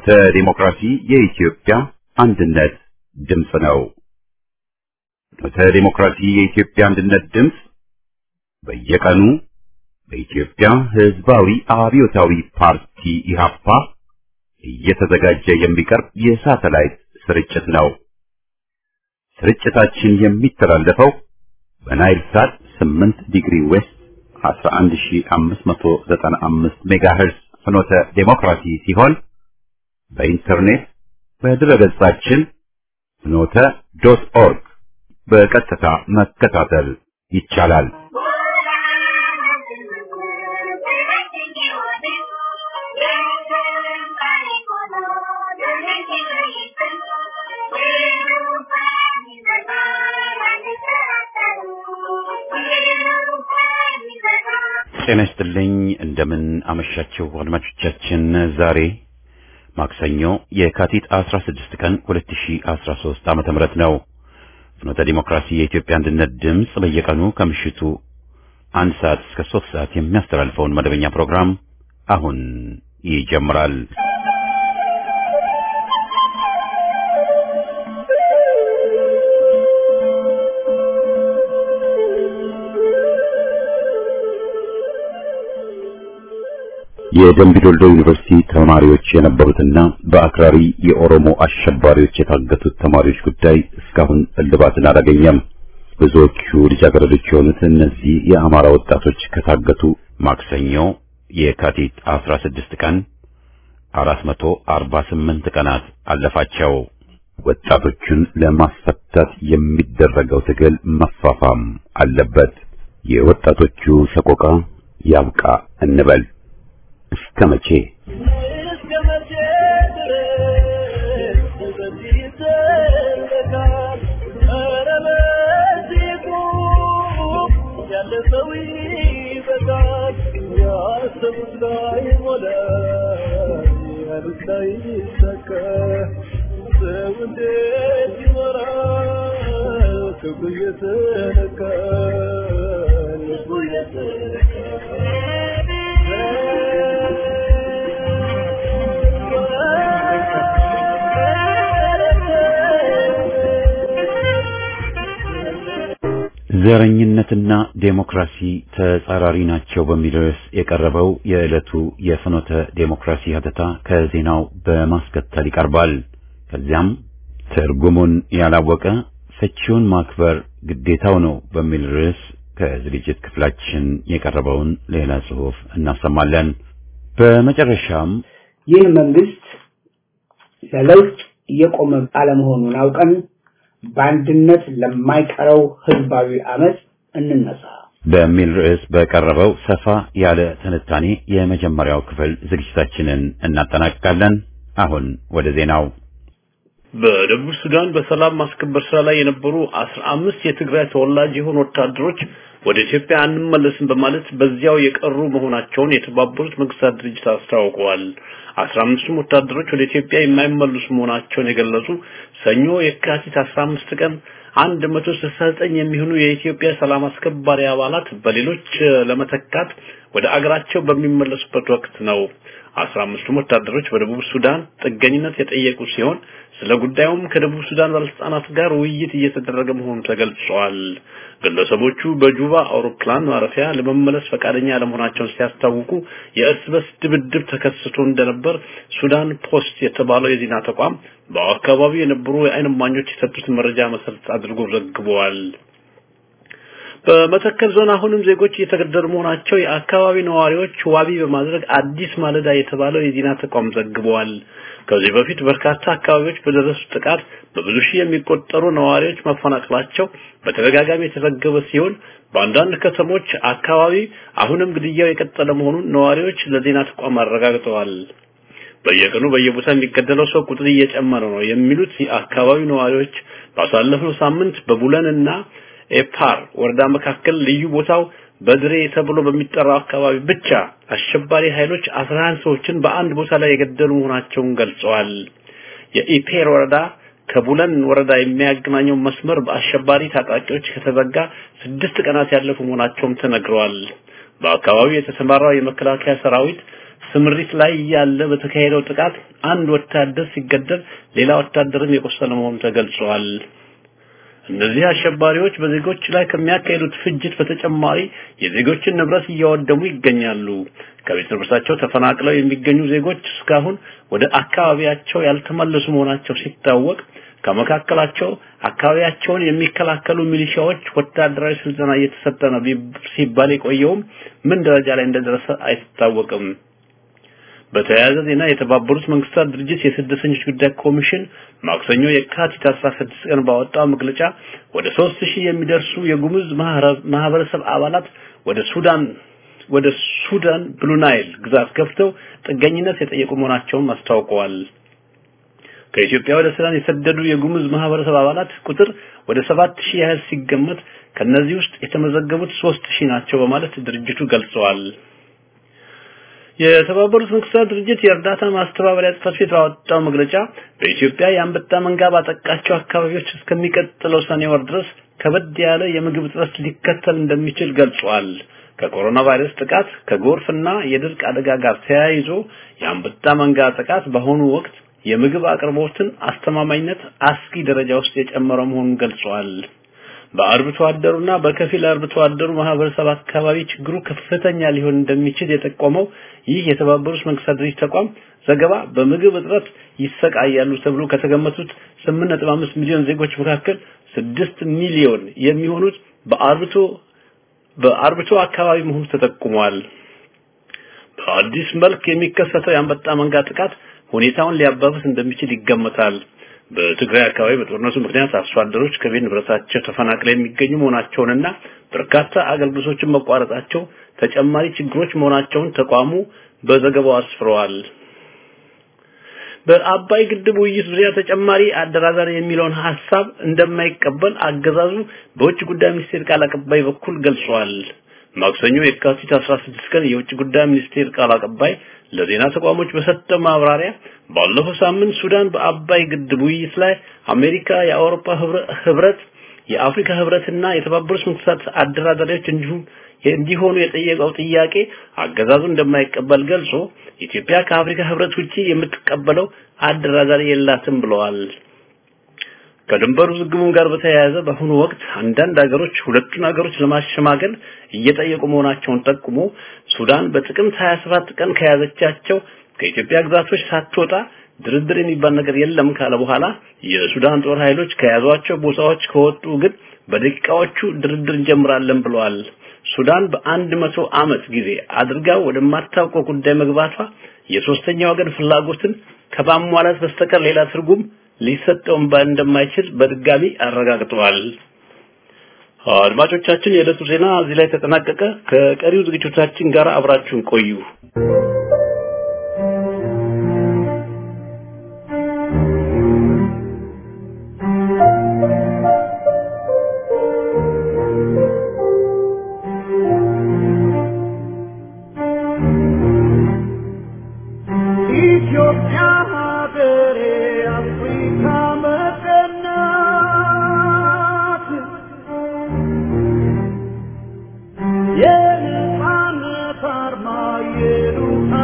ፍኖተ ዲሞክራሲ የኢትዮጵያ አንድነት ድምፅ ነው። ፍኖተ ዲሞክራሲ የኢትዮጵያ አንድነት ድምፅ በየቀኑ በኢትዮጵያ ሕዝባዊ አብዮታዊ ፓርቲ ኢህአፓ እየተዘጋጀ የሚቀርብ የሳተላይት ስርጭት ነው። ስርጭታችን የሚተላለፈው በናይል ሳት 8 ዲግሪ ዌስት 11595 ሜጋሄርዝ ፍኖተ ዴሞክራሲ ሲሆን በኢንተርኔት በድረገጻችን ፍኖተ ዶት ኦርግ በቀጥታ መከታተል ይቻላል። ጤና ይስጥልኝ። እንደምን አመሻችሁ አድማጮቻችን። ዛሬ ማክሰኞ የካቲት 16 ቀን 2013 ዓመተ ምህረት ነው። ፍኖተ ዲሞክራሲ የኢትዮጵያ አንድነት ድምፅ በየቀኑ ከምሽቱ አንድ ሰዓት እስከ ሶስት ሰዓት የሚያስተላልፈውን መደበኛ ፕሮግራም አሁን ይጀምራል። የደምቢዶልዶ ዩኒቨርሲቲ ተማሪዎች የነበሩትና በአክራሪ የኦሮሞ አሸባሪዎች የታገቱት ተማሪዎች ጉዳይ እስካሁን እልባትን አላገኘም። ብዙዎቹ ልጃገረዶች የሆኑት እነዚህ የአማራ ወጣቶች ከታገቱ ማክሰኞ የካቲት 16 ቀን 448 ቀናት አለፋቸው። ወጣቶቹን ለማስፈታት የሚደረገው ትግል መፋፋም አለበት። የወጣቶቹ ሰቆቃ ያብቃ እንበል። እስከ መቼ ዘረኝነትና ዴሞክራሲ ተጻራሪ ናቸው በሚል ርዕስ የቀረበው የዕለቱ የፍኖተ ዴሞክራሲ ሀተታ ከዜናው በማስከተል ይቀርባል። ከዚያም ትርጉሙን ያላወቀ ፍቺውን ማክበር ግዴታው ነው በሚል ርዕስ ከዝግጅት ክፍላችን የቀረበውን ሌላ ጽሑፍ እናሰማለን። በመጨረሻም ይህ መንግስት ለለውጥ እየቆመ አለመሆኑን አውቀን በአንድነት ለማይቀረው ህዝባዊ አመፅ እንነሳ በሚል ርዕስ በቀረበው ሰፋ ያለ ትንታኔ የመጀመሪያው ክፍል ዝግጅታችንን እናጠናቅቃለን። አሁን ወደ ዜናው። በደቡብ ሱዳን በሰላም ማስከበር ስራ ላይ የነበሩ አስራ አምስት የትግራይ ተወላጅ የሆኑ ወታደሮች ወደ ኢትዮጵያ አንመለስም በማለት በዚያው የቀሩ መሆናቸውን የተባበሩት መንግስታት ድርጅት አስታውቀዋል። አስራ አምስቱም ወታደሮች ወደ ኢትዮጵያ የማይመለሱ መሆናቸውን የገለጹ ሰኞ የካቲት 15 ቀን 169 የሚሆኑ የኢትዮጵያ ሰላም አስከባሪ አባላት በሌሎች ለመተካት ወደ አገራቸው በሚመለሱበት ወቅት ነው። አስራ አምስቱም ወታደሮች በደቡብ ሱዳን ጥገኝነት የጠየቁ ሲሆን ስለ ጉዳዩም ከደቡብ ሱዳን ባለስልጣናት ጋር ውይይት እየተደረገ መሆኑ ተገልጿል። ግለሰቦቹ በጁባ አውሮፕላን ማረፊያ ለመመለስ ፈቃደኛ አለመሆናቸውን ሲያስታውቁ የእርስ በርስ ድብድብ ተከስቶ እንደነበር ሱዳን ፖስት የተባለው የዜና ተቋም በአካባቢው የነበሩ የዓይን እማኞች የሰጡትን መረጃ መሰረት አድርጎ ዘግበዋል። በመተከል ዞን አሁንም ዜጎች እየተገደሉ መሆናቸው የአካባቢ ነዋሪዎች ዋቢ በማድረግ አዲስ ማለዳ የተባለው የዜና ተቋም ዘግበዋል። ከዚህ በፊት በርካታ አካባቢዎች በደረሱ ጥቃት በብዙ ሺህ የሚቆጠሩ ነዋሪዎች መፈናቀላቸው በተደጋጋሚ የተዘገበ ሲሆን በአንዳንድ ከተሞች አካባቢ አሁንም ግድያው የቀጠለ መሆኑን ነዋሪዎች ለዜና ተቋም አረጋግጠዋል። በየቀኑ በየቦታ የሚገደለው ሰው ቁጥር እየጨመረ ነው የሚሉት የአካባቢው ነዋሪዎች ባሳለፍነው ሳምንት በቡለንና ኤፓር ወረዳ መካከል ልዩ ቦታው በድሬ ተብሎ በሚጠራው አካባቢ ብቻ አሸባሪ ኃይሎች 11 ሰዎችን በአንድ ቦታ ላይ የገደሉ መሆናቸውን ገልጸዋል። የኢፔር ወረዳ ከቡለን ወረዳ የሚያገናኘው መስመር በአሸባሪ ታጣቂዎች ከተዘጋ ስድስት ቀናት ያለፉ መሆናቸውም ተነግረዋል። በአካባቢው የተሰማራው የመከላከያ ሰራዊት ስምሪት ላይ ያለ በተካሄደው ጥቃት አንድ ወታደር ሲገደል ሌላ ወታደርም የቆሰለ መሆኑ ተገልጿል። እነዚህ አሸባሪዎች በዜጎች ላይ ከሚያካሂዱት ፍጅት በተጨማሪ የዜጎችን ንብረት እያወደሙ ይገኛሉ። ከቤት ንብረታቸው ተፈናቅለው የሚገኙ ዜጎች እስካሁን ወደ አካባቢያቸው ያልተመለሱ መሆናቸው ሲታወቅ ከመካከላቸው አካባቢያቸውን የሚከላከሉ ሚሊሻዎች ወታደራዊ ስልጠና እየተሰጠ ነው ሲባል የቆየውም ምን ደረጃ ላይ እንደደረሰ አይታወቅም። በተያያዘ ዜና የተባበሩት መንግስታት ድርጅት የስደተኞች ጉዳይ ኮሚሽን ማክሰኞ የካቲት 16 ቀን ባወጣው መግለጫ ወደ 3000 የሚደርሱ የጉሙዝ ማህበረሰብ አባላት ወደ ሱዳን ወደ ሱዳን ብሉ ናይል ግዛት ገፍተው ጥገኝነት የጠየቁ መሆናቸውን አስታውቀዋል። ከኢትዮጵያ ወደ ሱዳን የሰደዱ የጉሙዝ ማህበረሰብ አባላት ቁጥር ወደ 7000 ያህል ሲገመት ከነዚህ ውስጥ የተመዘገቡት 3000 ናቸው በማለት ድርጅቱ ገልጸዋል። የተባበሩት መንግስታት ድርጅት የእርዳታ ማስተባበሪያ ጽሕፈት ቤት ባወጣው መግለጫ በኢትዮጵያ የአንበጣ መንጋ ባጠቃቸው አካባቢዎች እስከሚቀጥለው ሰኔ ወር ድረስ ከበድ ያለ የምግብ እጥረት ሊከተል እንደሚችል ገልጿል። ከኮሮና ቫይረስ ጥቃት ከጎርፍና የድርቅ አደጋ ጋር ተያይዞ የአንበጣ መንጋ ጥቃት በአሁኑ ወቅት የምግብ አቅርቦትን አስተማማኝነት አስጊ ደረጃ ውስጥ የጨመረ መሆኑን ገልጿል። በአርብቶ አደሩና በከፊል አርብቶ አደሩ ማህበረሰብ አካባቢ ችግሩ ከፍተኛ ሊሆን እንደሚችል የጠቆመው ይህ የተባበሩት መንግስታት ድርጅት ተቋም ዘገባ በምግብ እጥረት ይሰቃያሉ ተብሎ ከተገመቱት 8.5 ሚሊዮን ዜጎች መካከል 6 ሚሊዮን የሚሆኑት በአርብቶ በአርብቶ አካባቢ መሆኑ ተጠቁሟል። በአዲስ መልክ የሚከሰተው የአንበጣ መንጋ ጥቃት ሁኔታውን ሊያባብስ እንደሚችል ይገመታል። በትግራይ አካባቢ በጦርነቱ ምክንያት አርሶ አደሮች ከቤት ንብረታቸው ተፈናቅለው የሚገኙ መሆናቸውንና በርካታ አገልግሎቶችን መቋረጣቸው ተጨማሪ ችግሮች መሆናቸውን ተቋሙ በዘገባው አስፍረዋል። በአባይ ግድብ ውይይት ዙሪያ ተጨማሪ አደራዳሪ የሚለውን ሐሳብ እንደማይቀበል አገዛዙ በውጭ ጉዳይ ሚኒስቴር ቃል አቀባይ በኩል ገልጿል። ማክሰኞ የካቲት 16 ቀን የውጭ ጉዳይ ሚኒስቴር ቃል አቀባይ ለዜና ተቋሞች በሰጠው ማብራሪያ ባለፈው ሳምንት ሱዳን በአባይ ግድብ ውይይት ላይ አሜሪካ፣ የአውሮፓ ህብረት፣ የአፍሪካ ህብረትና የተባበሩት መንግስታት አደራዳሪዎች እንዲሁም እንዲሆኑ የጠየቀው ጥያቄ አገዛዙ እንደማይቀበል ገልጾ ኢትዮጵያ ከአፍሪካ ህብረት ውጪ የምትቀበለው አደራዳሪ የላትም ብለዋል። ከድንበር ውዝግቡም ጋር በተያያዘ በአሁኑ ወቅት አንዳንድ ሀገሮች ሁለቱን ሀገሮች ለማሸማገል እየጠየቁ መሆናቸውን ጠቁሞ ሱዳን በጥቅምት 27 ቀን ከያዘቻቸው ከኢትዮጵያ ግዛቶች ሳትወጣ ድርድር የሚባል ነገር የለም ካለ በኋላ የሱዳን ጦር ኃይሎች ከያዟቸው ቦታዎች ከወጡ ግን በደቂቃዎቹ ድርድር እንጀምራለን ብለዋል። ሱዳን በአንድ መቶ ዓመት ጊዜ አድርጋ ወደማታውቀው ጉዳይ መግባቷ የሶስተኛ ወገን ፍላጎትን ከማሟላት በስተቀር ሌላ ትርጉም ሊሰጠውም እንደማይችል በድጋሚ አረጋግጠዋል። አድማጮቻችን፣ የዕለቱ ዜና እዚህ ላይ ተጠናቀቀ። ከቀሪው ዝግጅቶቻችን ጋር አብራችሁን ቆዩ። የነጻነት አርማ የሉታ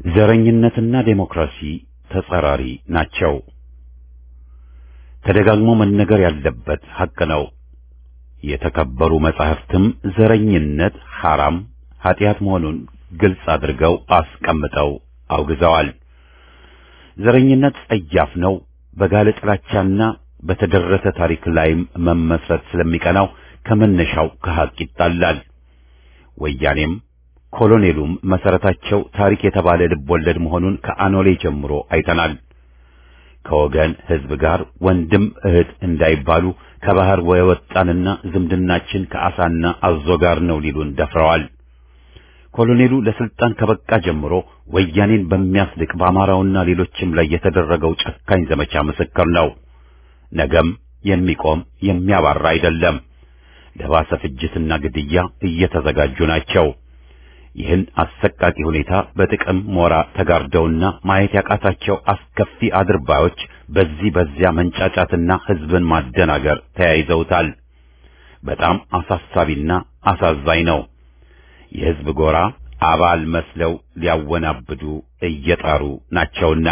ዘረኝነትና ዴሞክራሲ ተጻራሪ ናቸው። ተደጋግሞ መነገር ያለበት ሐቅ ነው። የተከበሩ መጻሕፍትም ዘረኝነት ሐራም ኃጢአት መሆኑን ግልጽ አድርገው አስቀምጠው አውግዘዋል። ዘረኝነት ጸያፍ ነው። በጋለ ጥላቻና በተደረሰ ታሪክ ላይም መመስረት ስለሚቀናው ከመነሻው ከሐቅ ይጣላል። ወያኔም ኮሎኔሉም መሰረታቸው ታሪክ የተባለ ልቦለድ መሆኑን ከአኖሌ ጀምሮ አይተናል። ከወገን ሕዝብ ጋር ወንድም እህት እንዳይባሉ ከባህር የወጣንና ዝምድናችን ከአሳና አዞ ጋር ነው ሊሉን ደፍረዋል። ኮሎኔሉ ለስልጣን ከበቃ ጀምሮ ወያኔን በሚያስልቅ በአማራውና ሌሎችም ላይ የተደረገው ጨካኝ ዘመቻ ምስክር ነው። ነገም የሚቆም የሚያባራ አይደለም። ለባሰ ፍጅትና ግድያ እየተዘጋጁ ናቸው። ይህን አሰቃቂ ሁኔታ በጥቅም ሞራ ተጋርደውና ማየት ያቃታቸው አስከፊ አድርባዮች በዚህ በዚያ መንጫጫትና ሕዝብን ማደናገር ተያይዘውታል። በጣም አሳሳቢና አሳዛኝ ነው። የሕዝብ ጎራ አባል መስለው ሊያወናብዱ እየጣሩ ናቸውና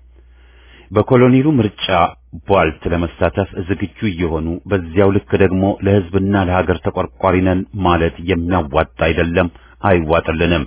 በኮሎኔሉ ምርጫ ቧልት ለመሳተፍ ዝግጁ እየሆኑ በዚያው ልክ ደግሞ ለሕዝብና ለሀገር ተቆርቋሪ ነን ማለት የሚያዋጣ አይደለም፣ አይዋጥልንም።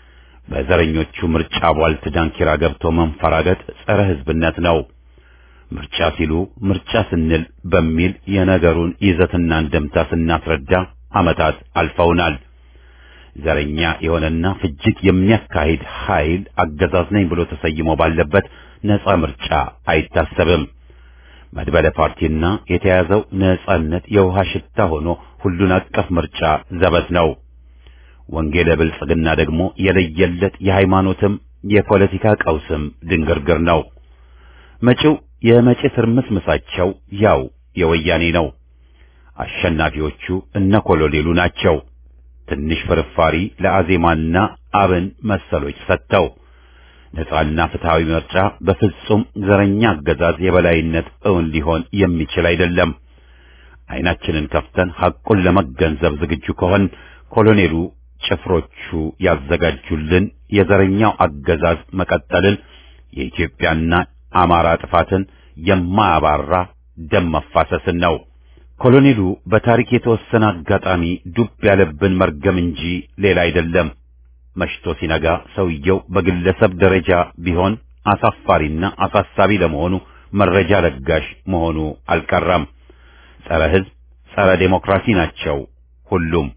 በዘረኞቹ ምርጫ ቧልት ዳንኪራ ገብቶ መንፈራገጥ ጸረ ሕዝብነት ነው። ምርጫ ሲሉ ምርጫ ስንል በሚል የነገሩን ይዘትና እንደምታ ስናስረዳ ዓመታት አልፈውናል። ዘረኛ የሆነና ፍጅት የሚያካሂድ ኃይል አገዛዝ ነኝ ብሎ ተሰይሞ ባለበት ነጻ ምርጫ አይታሰብም። መድበለ ፓርቲና የተያዘው ነጻነት የውሃ ሽታ ሆኖ ሁሉን አቀፍ ምርጫ ዘበት ነው። ወንጌለ ብልጽግና ደግሞ የለየለት የሃይማኖትም የፖለቲካ ቀውስም ድንግርግር ነው። መጪው የመጪ ትርምስምሳቸው ያው የወያኔ ነው። አሸናፊዎቹ እነ ኮሎኔሉ ናቸው። ትንሽ ፍርፋሪ ለአዜማና አብን መሰሎች ሰጥተው ነጻና ፍትሃዊ ምርጫ በፍጹም ዘረኛ አገዛዝ የበላይነት እውን ሊሆን የሚችል አይደለም። ዓይናችንን ከፍተን ሐቁን ለመገንዘብ ዝግጁ ከሆን ኮሎኔሉ ጭፍሮቹ ያዘጋጁልን የዘረኛው አገዛዝ መቀጠልን የኢትዮጵያና አማራ ጥፋትን የማያባራ ደም መፋሰስን ነው። ኮሎኔሉ በታሪክ የተወሰነ አጋጣሚ ዱብ ያለብን መርገም እንጂ ሌላ አይደለም። መሽቶ ሲነጋ ሰውየው በግለሰብ ደረጃ ቢሆን አሳፋሪና አሳሳቢ ለመሆኑ መረጃ ለጋሽ መሆኑ አልቀረም። ጸረ ሕዝብ፣ ጸረ ዴሞክራሲ ናቸው ሁሉም።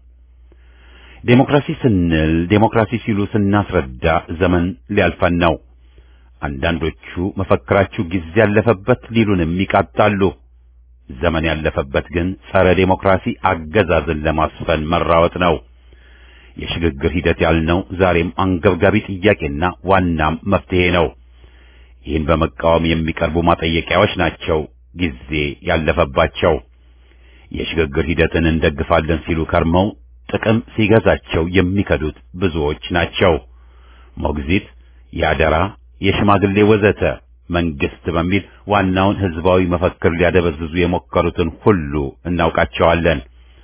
ዴሞክራሲ ስንል ዴሞክራሲ ሲሉ ስናስረዳ ዘመን ሊያልፈን ነው። አንዳንዶቹ መፈክራችሁ ጊዜ ያለፈበት ሊሉንም ይቃጣሉ። ዘመን ያለፈበት ግን ጸረ ዴሞክራሲ አገዛዝን ለማስፈን መራወጥ ነው። የሽግግር ሂደት ያልነው ዛሬም አንገብጋቢ ጥያቄና ዋናም መፍትሄ ነው። ይህን በመቃወም የሚቀርቡ ማጠየቂያዎች ናቸው ጊዜ ያለፈባቸው። የሽግግር ሂደትን እንደግፋለን ሲሉ ከርመው ጥቅም ሲገዛቸው የሚከዱት ብዙዎች ናቸው። ሞግዚት፣ ያደራ፣ የሽማግሌ ወዘተ መንግስት በሚል ዋናውን ህዝባዊ መፈክር ሊያደበዝዙ የሞከሩትን ሁሉ እናውቃቸዋለን።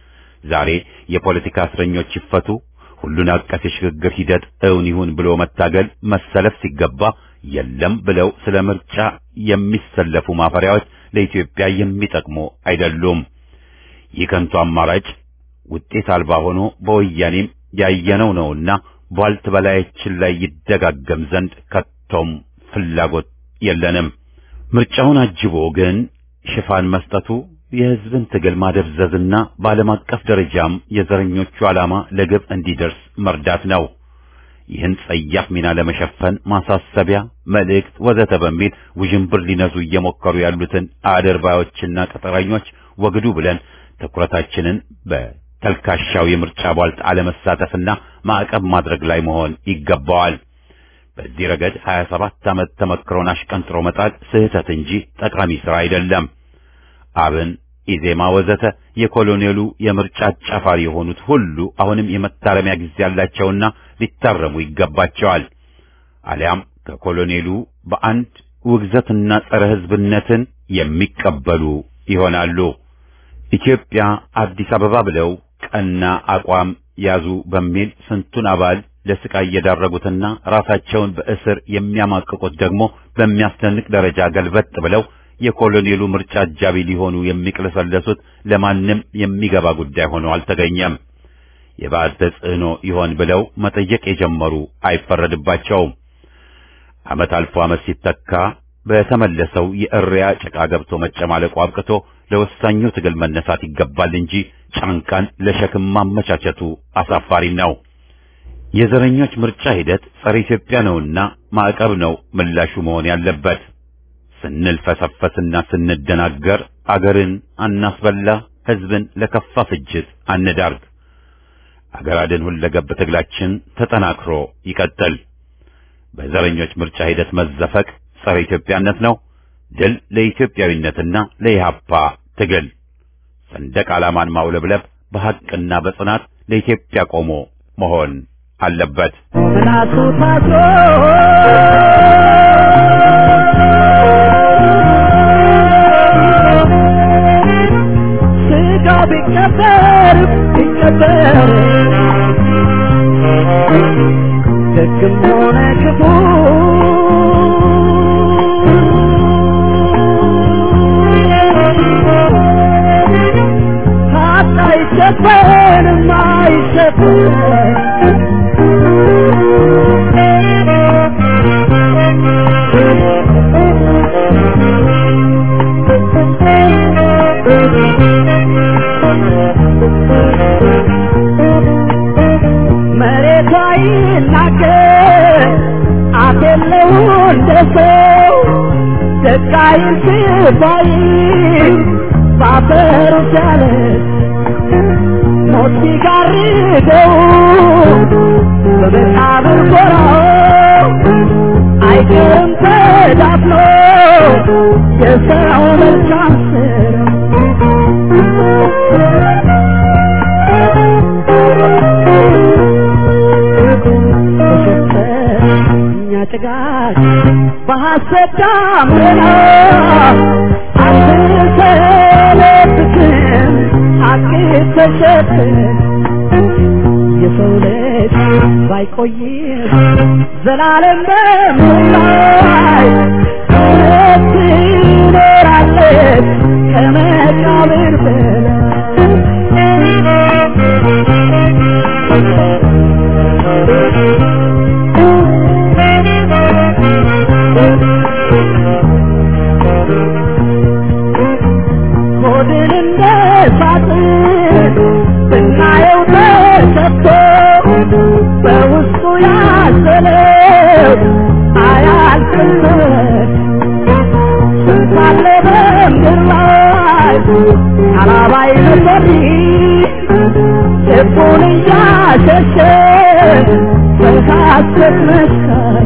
ዛሬ የፖለቲካ እስረኞች ይፈቱ፣ ሁሉን አቀፍ የሽግግር ሂደት እውን ይሁን ብሎ መታገል መሰለፍ ሲገባ የለም ብለው ስለ ምርጫ የሚሰለፉ ማፈሪያዎች ለኢትዮጵያ የሚጠቅሙ አይደሉም። ይህ ከንቱ አማራጭ ውጤት አልባ ሆኖ በወያኔም ያየነው ነውና ቧልት በላያችን ላይ ይደጋገም ዘንድ ከቶም ፍላጎት የለንም። ምርጫውን አጅቦ ግን ሽፋን መስጠቱ የህዝብን ትግል ማደብዘዝና በዓለም አቀፍ ደረጃም የዘረኞቹ ዓላማ ለግብ እንዲደርስ መርዳት ነው። ይህን ጸያፍ ሚና ለመሸፈን ማሳሰቢያ፣ መልእክት ወዘተ በሚል ውዥንብር ሊነዙ እየሞከሩ ያሉትን አድርባዮችና ቅጥረኞች ወግዱ ብለን ትኩረታችንን በተልካሻው የምርጫ ቧልት አለመሳተፍና ማዕቀብ ማድረግ ላይ መሆን ይገባዋል። በዚህ ረገድ 27 ዓመት ተመክሮን አሽቀንጥሮ መጣል ስህተት እንጂ ጠቃሚ ሥራ አይደለም። አብን፣ ኢዜማ ወዘተ የኮሎኔሉ የምርጫ አጫፋሪ የሆኑት ሁሉ አሁንም የመታረሚያ ጊዜ ያላቸውና ሊታረሙ ይገባቸዋል። አሊያም ከኮሎኔሉ በአንድ ውግዘትና ጸረ ሕዝብነትን የሚቀበሉ ይሆናሉ። ኢትዮጵያ አዲስ አበባ ብለው ቀና አቋም ያዙ በሚል ስንቱን አባል ለስቃይ የዳረጉትና ራሳቸውን በእስር የሚያማቅቁት ደግሞ በሚያስደንቅ ደረጃ ገልበጥ ብለው የኮሎኔሉ ምርጫ አጃቢ ሊሆኑ የሚቅለሰለሱት ለማንም የሚገባ ጉዳይ ሆኖ አልተገኘም። የባዕድ ተጽዕኖ ይሆን ብለው መጠየቅ የጀመሩ አይፈረድባቸውም። ዓመት አልፎ ዓመት ሲተካ በተመለሰው የእሪያ ጭቃ ገብቶ መጨማለቁ አብቅቶ ለወሳኙ ትግል መነሳት ይገባል እንጂ ጫንቃን ለሸክም ማመቻቸቱ አሳፋሪ ነው። የዘረኞች ምርጫ ሂደት ጸረ ኢትዮጵያ ነውና ማዕቀብ ነው ምላሹ መሆን ያለበት። ስንልፈሰፈስና ስንደናገር አገርን አናስበላ፣ ሕዝብን ለከፋ ፍጅት አንዳርግ። አገር አድን ሁለገብ ትግላችን ተጠናክሮ ይቀጥል። በዘረኞች ምርጫ ሂደት መዘፈቅ ጸረ ኢትዮጵያነት ነው። ድል ለኢትዮጵያዊነትና ለኢህአፓ ትግል። ሰንደቅ ዓላማን ማውለብለብ በሐቅና በጽናት ለኢትዮጵያ ቆሞ መሆን አለበት። ምናቱ ታቶ ስጋ ቢቀበር ቢቀበር ደግም ሆነ ክፉ ሀቅ አይሸፈንም አይሸፈንም መሬቷ ይናገር አፍ የለው እንደ ሰው ደቃይ ስባይ ባፈሩ ቻለ ሞት ሲጋርደው በመቃብር ጎራው አይቀርም ተዳፍኖ የሰው መልካም እኛ ጭጋግ በሐሰት ዳመና አንሰለብትም ሐቅ ተሸፍን የሰው ልጅ ባይቆይም ዘላለም በምላይ እውነት ትኖራለች ከመቃብር ሆድን እንደ ሳጥን ስናየው ተሰጥቶ በውስጡ ያዘለው አያልቅበት ስንት አለ በምድር ላይ አላባይ ነበር ልቡን እያሸሸ በሐሰት መስካሪ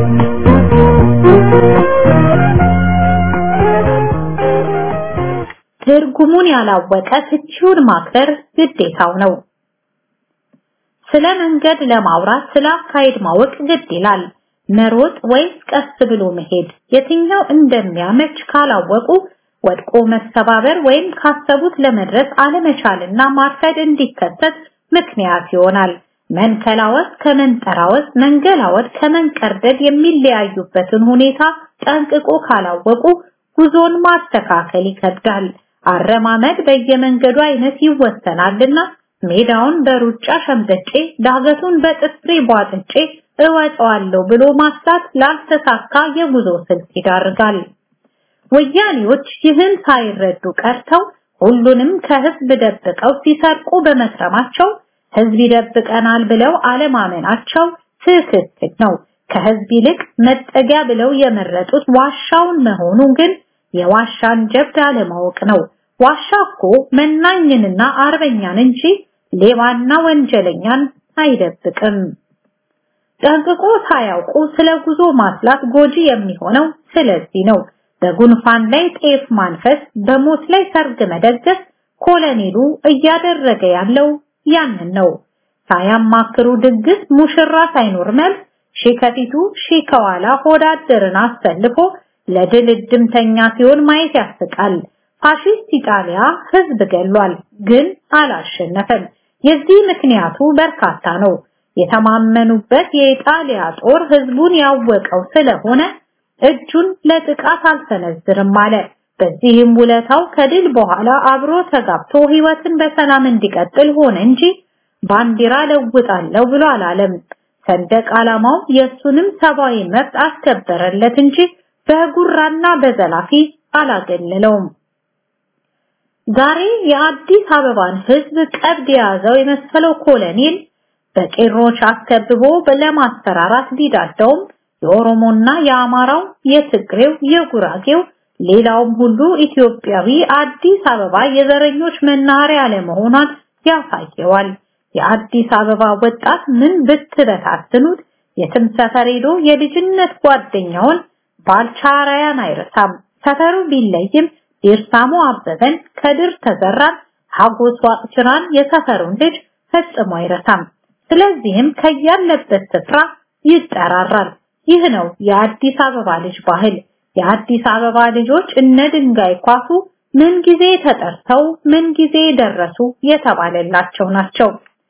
ትርጉሙን ያላወቀ ፍቺውን ማክበር ግዴታው ነው። ስለ መንገድ ለማውራት ስለ አካሄድ ማወቅ ግድ ይላል። መሮጥ ወይስ ቀስ ብሎ መሄድ የትኛው እንደሚያመች ካላወቁ ወድቆ መሰባበር ወይም ካሰቡት ለመድረስ አለመቻልና ማርፈድ እንዲከሰት ምክንያት ይሆናል። መንከላወስ ከመንጠራወስ፣ መንገላወድ ከመንቀርደድ የሚለያዩበትን ሁኔታ ጠንቅቆ ካላወቁ ጉዞን ማስተካከል ይከብዳል። አረማመድ በየመንገዱ አይነት ይወሰናልና ሜዳውን በሩጫ ሸምጥጬ ዳገቱን በጥፍሬ ቧጥጬ እወጣዋለሁ ብሎ ማስታት ላልተሳካ የጉዞ ስልት ይዳርጋል። ወያኔዎች ይህን ሳይረዱ ቀርተው ሁሉንም ከህዝብ ደብቀው ሲሰርቁ በመክረማቸው ህዝብ ይደብቀናል ብለው አለማመናቸው ትክክል ነው። ከህዝብ ይልቅ መጠጊያ ብለው የመረጡት ዋሻውን መሆኑ ግን የዋሻን ጀብድ አለማወቅ ነው። ዋሻ እኮ መናኝንና አርበኛን እንጂ ሌባና ወንጀለኛን አይደብቅም። ጠንቅቆ ሳያውቁ ስለ ጉዞ ማስላት ጎጂ የሚሆነው ስለዚህ ነው። በጉንፋን ላይ ጤፍ ማንፈስ፣ በሞት ላይ ሰርግ መደገስ ኮሎኔሉ እያደረገ ያለው ያንን ነው። ሳያማክሩ ድግስ፣ ሙሽራ ሳይኖር መልስ፣ ሺ ከፊቱ ሺ ከኋላ ሆዳደርን አሰልፎ ለድል እድምተኛ ሲሆን ማየት ያስቃል። ፋሺስት ኢጣሊያ ህዝብ ገሏል፣ ግን አላሸነፈም። የዚህ ምክንያቱ በርካታ ነው። የተማመኑበት የኢጣሊያ ጦር ህዝቡን ያወቀው ስለሆነ እጁን ለጥቃት አልሰነዝርም አለ። በዚህም ውለታው ከድል በኋላ አብሮ ተጋብቶ ህይወትን በሰላም እንዲቀጥል ሆነ እንጂ ባንዲራ ለውጣለሁ ብሎ አላለም። ሰንደቅ ዓላማው የሱንም ሰብአዊ መብት አስከበረለት እንጂ በጉራና በዘላፊ አላገለለውም። ዛሬ የአዲስ አበባን ህዝብ ቀብድ የያዘው የመሰለው ኮሎኔል በቄሮች አስከብቦ ለማስፈራራት ቢዳዳውም የኦሮሞና የአማራው፣ የትግሬው፣ የጉራጌው ሌላውም ሁሉ ኢትዮጵያዊ አዲስ አበባ የዘረኞች መናኸሪያ ለመሆኗን ያሳየዋል። የአዲስ አበባ ወጣት ምን ብትበታትኑት የትም ሰፈር ሄዶ የልጅነት ጓደኛውን ባልቻራያን አይረሳም። ሰፈሩ ቢለይም ዴርሳሞ አበበን፣ ከድር ተዘራን፣ ሀጎስ ዋቅጅራን የሰፈሩን ልጅ ፈጽሞ አይረሳም። ስለዚህም ከያለበት ስፍራ ይጠራራል። ይህ ነው የአዲስ አበባ ልጅ ባህል። የአዲስ አበባ ልጆች እነ ድንጋይ ኳሱ ምን ጊዜ ተጠርተው ምን ጊዜ ደረሱ የተባለላቸው ናቸው።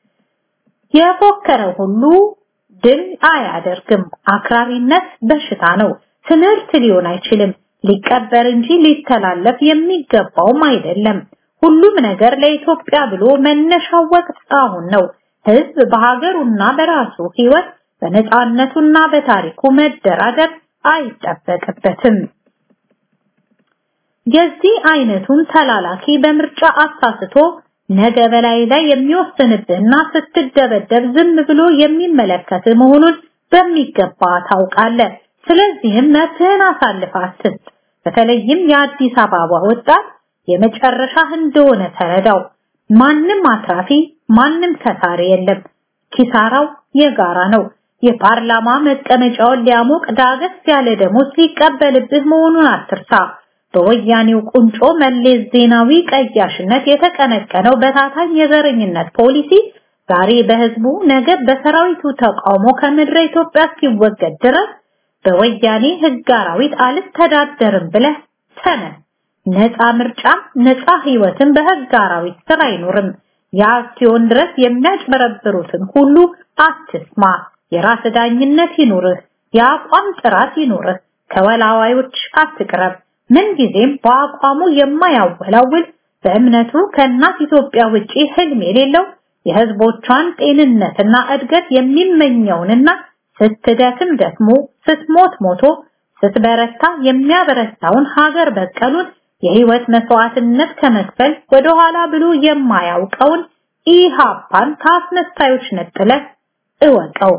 የፎከረ ሁሉ ድል አያደርግም። አክራሪነት በሽታ ነው። ትምህርት ሊሆን አይችልም። ሊቀበር እንጂ ሊተላለፍ የሚገባውም አይደለም። ሁሉም ነገር ለኢትዮጵያ ብሎ መነሻው ወቅት አሁን ነው። ህዝብ በሀገሩና በራሱ ህይወት በነፃነቱና በታሪኩ መደራደር አይጠበቅበትም። የዚህ አይነቱን ተላላኪ በምርጫ አሳስቶ ነገ በላይ ላይ የሚወስንብህና ስትደበደብ ዝም ብሎ የሚመለከት መሆኑን በሚገባ ታውቃለህ። ስለዚህም መብትህን አሳልፈህ አትስጥ። በተለይም የአዲስ አበባ ወጣት የመጨረሻ እንደሆነ ተረዳው። ማንም አትራፊ፣ ማንም ከሳሪ የለም። ኪሳራው የጋራ ነው። የፓርላማ መቀመጫውን ሊያሞቅ ዳገስ ያለ ደሞዝ ሊቀበልብህ መሆኑን አትርሳ። በወያኔው ቁንጮ መለስ ዜናዊ ቀያሽነት የተቀነቀነው በታታኝ የዘረኝነት ፖሊሲ ዛሬ በህዝቡ ነገ በሰራዊቱ ተቃውሞ ከምድረ ኢትዮጵያ እስኪወገድ ድረስ በወያኔ ህግ አራዊት አልተዳደርም ብለህ ተነስ። ነፃ ምርጫ ነፃ ህይወትን በህግ አራዊት ስር አይኖርም። ያ እስኪሆን ድረስ የሚያጭበረብሩትን ሁሉ አትስማ። የራስ ዳኝነት ይኑርህ። የአቋም ጥራት ይኑርህ። ከወላዋዮች አትቅረብ። ምንጊዜም በአቋሙ የማያወላውል በእምነቱ ከእናት ኢትዮጵያ ውጪ ህልም የሌለው የህዝቦቿን ጤንነትና እድገት የሚመኘውንና ስትደክም ደክሞ ስትሞት ሞቶ ስትበረታ የሚያበረታውን ሀገር በቀሉን የህይወት መስዋዕትነት ከመክፈል ወደኋላ ብሎ የማያውቀውን ኢሃፓን ከአስመሳዮች ነጥለህ እወቀው።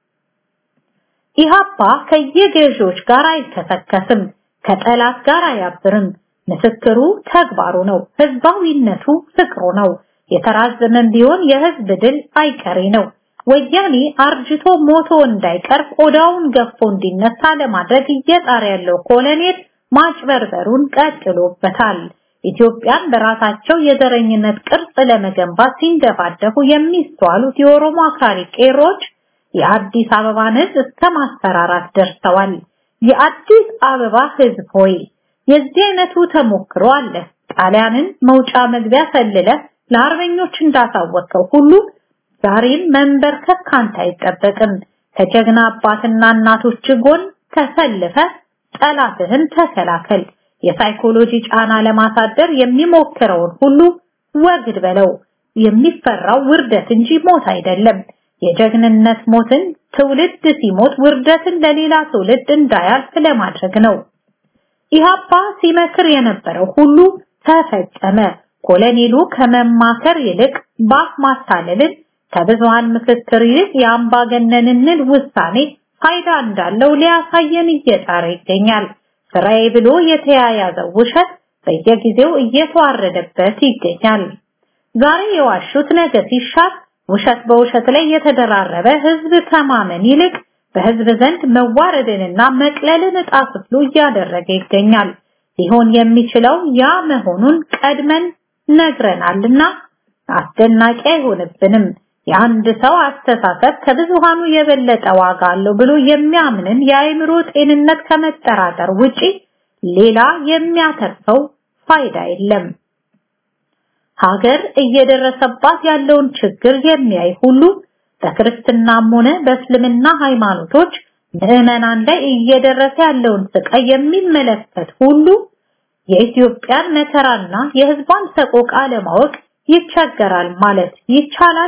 ኢሃፓ ከየገዢዎች ጋር አይከሰከስም፣ ከጠላት ጋር አያብርም። ምስክሩ ተግባሩ ነው። ህዝባዊነቱ ፍቅሩ ነው። የተራዘመም ቢሆን የህዝብ ድል አይቀሬ ነው። ወያኔ አርጅቶ ሞቶ እንዳይቀር ቆዳውን ገፎ እንዲነሳ ለማድረግ እየጣረ ያለው ኮሎኔል ማጭበርበሩን ቀጥሎበታል። ኢትዮጵያን በራሳቸው የዘረኝነት ቅርጽ ለመገንባት ሲንደፋደፉ የሚስተዋሉት የኦሮሞ አክራሪ ቄሮች የአዲስ አበባን ህዝብ እስከ ማስፈራራት ደርሰዋል። የአዲስ አበባ ህዝብ ሆይ የዚህ አይነቱ ተሞክሮ አለ። ጣሊያንን መውጫ መግቢያ ሰልለ ለአርበኞች እንዳሳወቀው ሁሉ ዛሬም መንበርከክ ካንተ አይጠበቅም። ከጀግና አባትና እናቶች ጎን ተሰልፈ ጠላትህን ተከላከል። የሳይኮሎጂ ጫና ለማሳደር የሚሞክረውን ሁሉ ወግድ በለው። የሚፈራው ውርደት እንጂ ሞት አይደለም። የጀግንነት ሞትን ትውልድ ሲሞት ውርደትን ለሌላ ትውልድ እንዳያልፍ ለማድረግ ነው። ኢሃፓ ሲመክር የነበረው ሁሉ ተፈጸመ። ኮሎኔሉ ከመማከር ይልቅ ባፍ ማታለልን ከብዙሃን ምክክር ይልቅ የአምባገነንነት ውሳኔ ፋይዳ እንዳለው ሊያሳየን እየጣረ ይገኛል። ስራዬ ብሎ የተያያዘው ውሸት በየጊዜው እየተዋረደበት ይገኛል። ዛሬ የዋሹት ነገ ሲሻር ውሸት በውሸት ላይ የተደራረበ ህዝብ ከማመን ይልቅ በህዝብ ዘንድ መዋረድንና መቅለልን ዕጣ ክፍሉ እያደረገ ይገኛል። ሊሆን የሚችለው ያ መሆኑን ቀድመን ነግረናልና አስደናቂ አይሆንብንም። የአንድ ሰው አስተሳሰብ ከብዙሃኑ የበለጠ ዋጋ አለው ብሎ የሚያምንን የአእምሮ ጤንነት ከመጠራጠር ውጪ ሌላ የሚያተርፈው ፋይዳ የለም። ሀገር እየደረሰባት ያለውን ችግር የሚያይ ሁሉ በክርስትናም ሆነ በእስልምና ሃይማኖቶች ምዕመናን ላይ እየደረሰ ያለውን ስቃይ የሚመለከት ሁሉ የኢትዮጵያን መከራና የህዝቧን ሰቆቃ ለማወቅ ይቸገራል ማለት ይቻላል።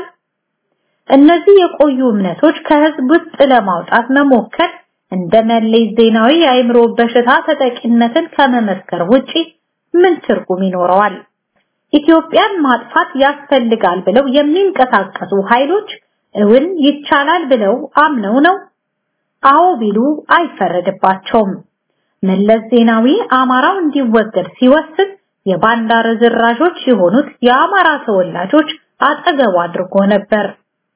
እነዚህ የቆዩ እምነቶች ከህዝብ ውስጥ ለማውጣት መሞከር እንደ መለስ ዜናዊ የአእምሮ በሽታ ተጠቂነትን ከመመስከር ውጪ ምን ትርጉም ይኖረዋል? ኢትዮጵያን ማጥፋት ያስፈልጋል ብለው የሚንቀሳቀሱ ኃይሎች እውን ይቻላል ብለው አምነው ነው? አዎ ቢሉ አይፈረድባቸውም። መለስ ዜናዊ አማራው እንዲወገድ ሲወስን የባንዳ ርዝራዦች የሆኑት የአማራ ተወላጆች አጠገቡ አድርጎ ነበር።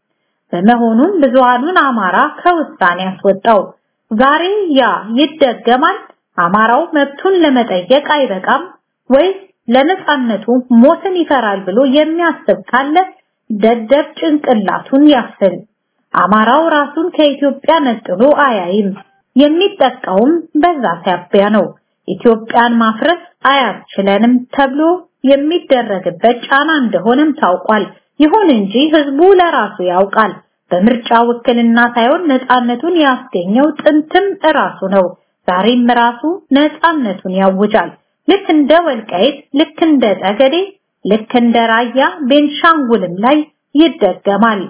በመሆኑም ብዙሃኑን አማራ ከውሳኔ ያስወጣው። ዛሬ ያ ይደገማል። አማራው መብቱን ለመጠየቅ አይበቃም ወይስ ለነጻነቱ ሞትን ይፈራል ብሎ የሚያስብ ካለ ደደብ ጭንቅላቱን ያፍል። አማራው ራሱን ከኢትዮጵያ ነጥሎ አያይም። የሚጠቃውም በዛ ሲያቢያ ነው። ኢትዮጵያን ማፍረስ አያስችለንም ተብሎ የሚደረግበት ጫና እንደሆነም ታውቋል። ይሁን እንጂ ህዝቡ ለራሱ ያውቃል። በምርጫ ውክልና ሳይሆን ነፃነቱን ያስገኘው ጥንትም ራሱ ነው። ዛሬም ራሱ ነፃነቱን ያውጃል። ልክ እንደ ወልቃይት፣ ልክ እንደ ጠገዴ፣ ልክ እንደ ራያ ቤንሻንጉልም ላይ ይደገማል።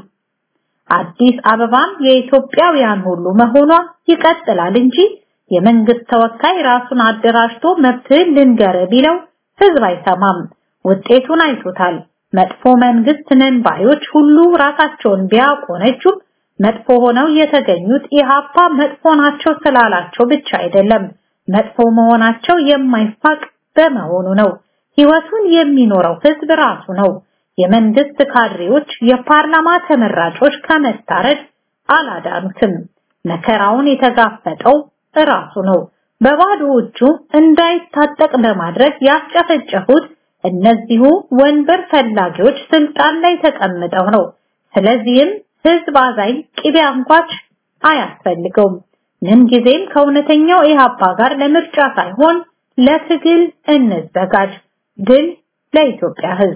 አዲስ አበባም የኢትዮጵያውያን ሁሉ መሆኗ ይቀጥላል እንጂ የመንግስት ተወካይ ራሱን አደራጅቶ መብትህን ልንገር ቢለው ህዝብ አይሰማም። ውጤቱን አይቶታል። መጥፎ መንግስት ነን ባዮች ሁሉ ራሳቸውን ቢያቆነጁም መጥፎ ሆነው የተገኙት ኢሃፓ መጥፎ ናቸው ስላላቸው ብቻ አይደለም፣ መጥፎ መሆናቸው የማይፋቅ በመሆኑ ነው። ህይወቱን የሚኖረው ህዝብ ራሱ ነው። የመንግስት ካድሬዎች፣ የፓርላማ ተመራጮች ከመታረድ አላዳኑትም። መከራውን የተጋፈጠው ራሱ ነው። በባዶ እጁ እንዳይታጠቅ በማድረግ ያስጨፈጨፉት እነዚሁ ወንበር ፈላጊዎች ስልጣን ላይ ተቀምጠው ነው። ስለዚህም ህዝብ አዛኝ ቅቤ አንኳች አያስፈልገውም። ምን ጊዜም ከእውነተኛው ኢህአፓ ጋር ለምርጫ ሳይሆን ለትግል እንዘጋጅ። ድል ለኢትዮጵያ ህዝብ።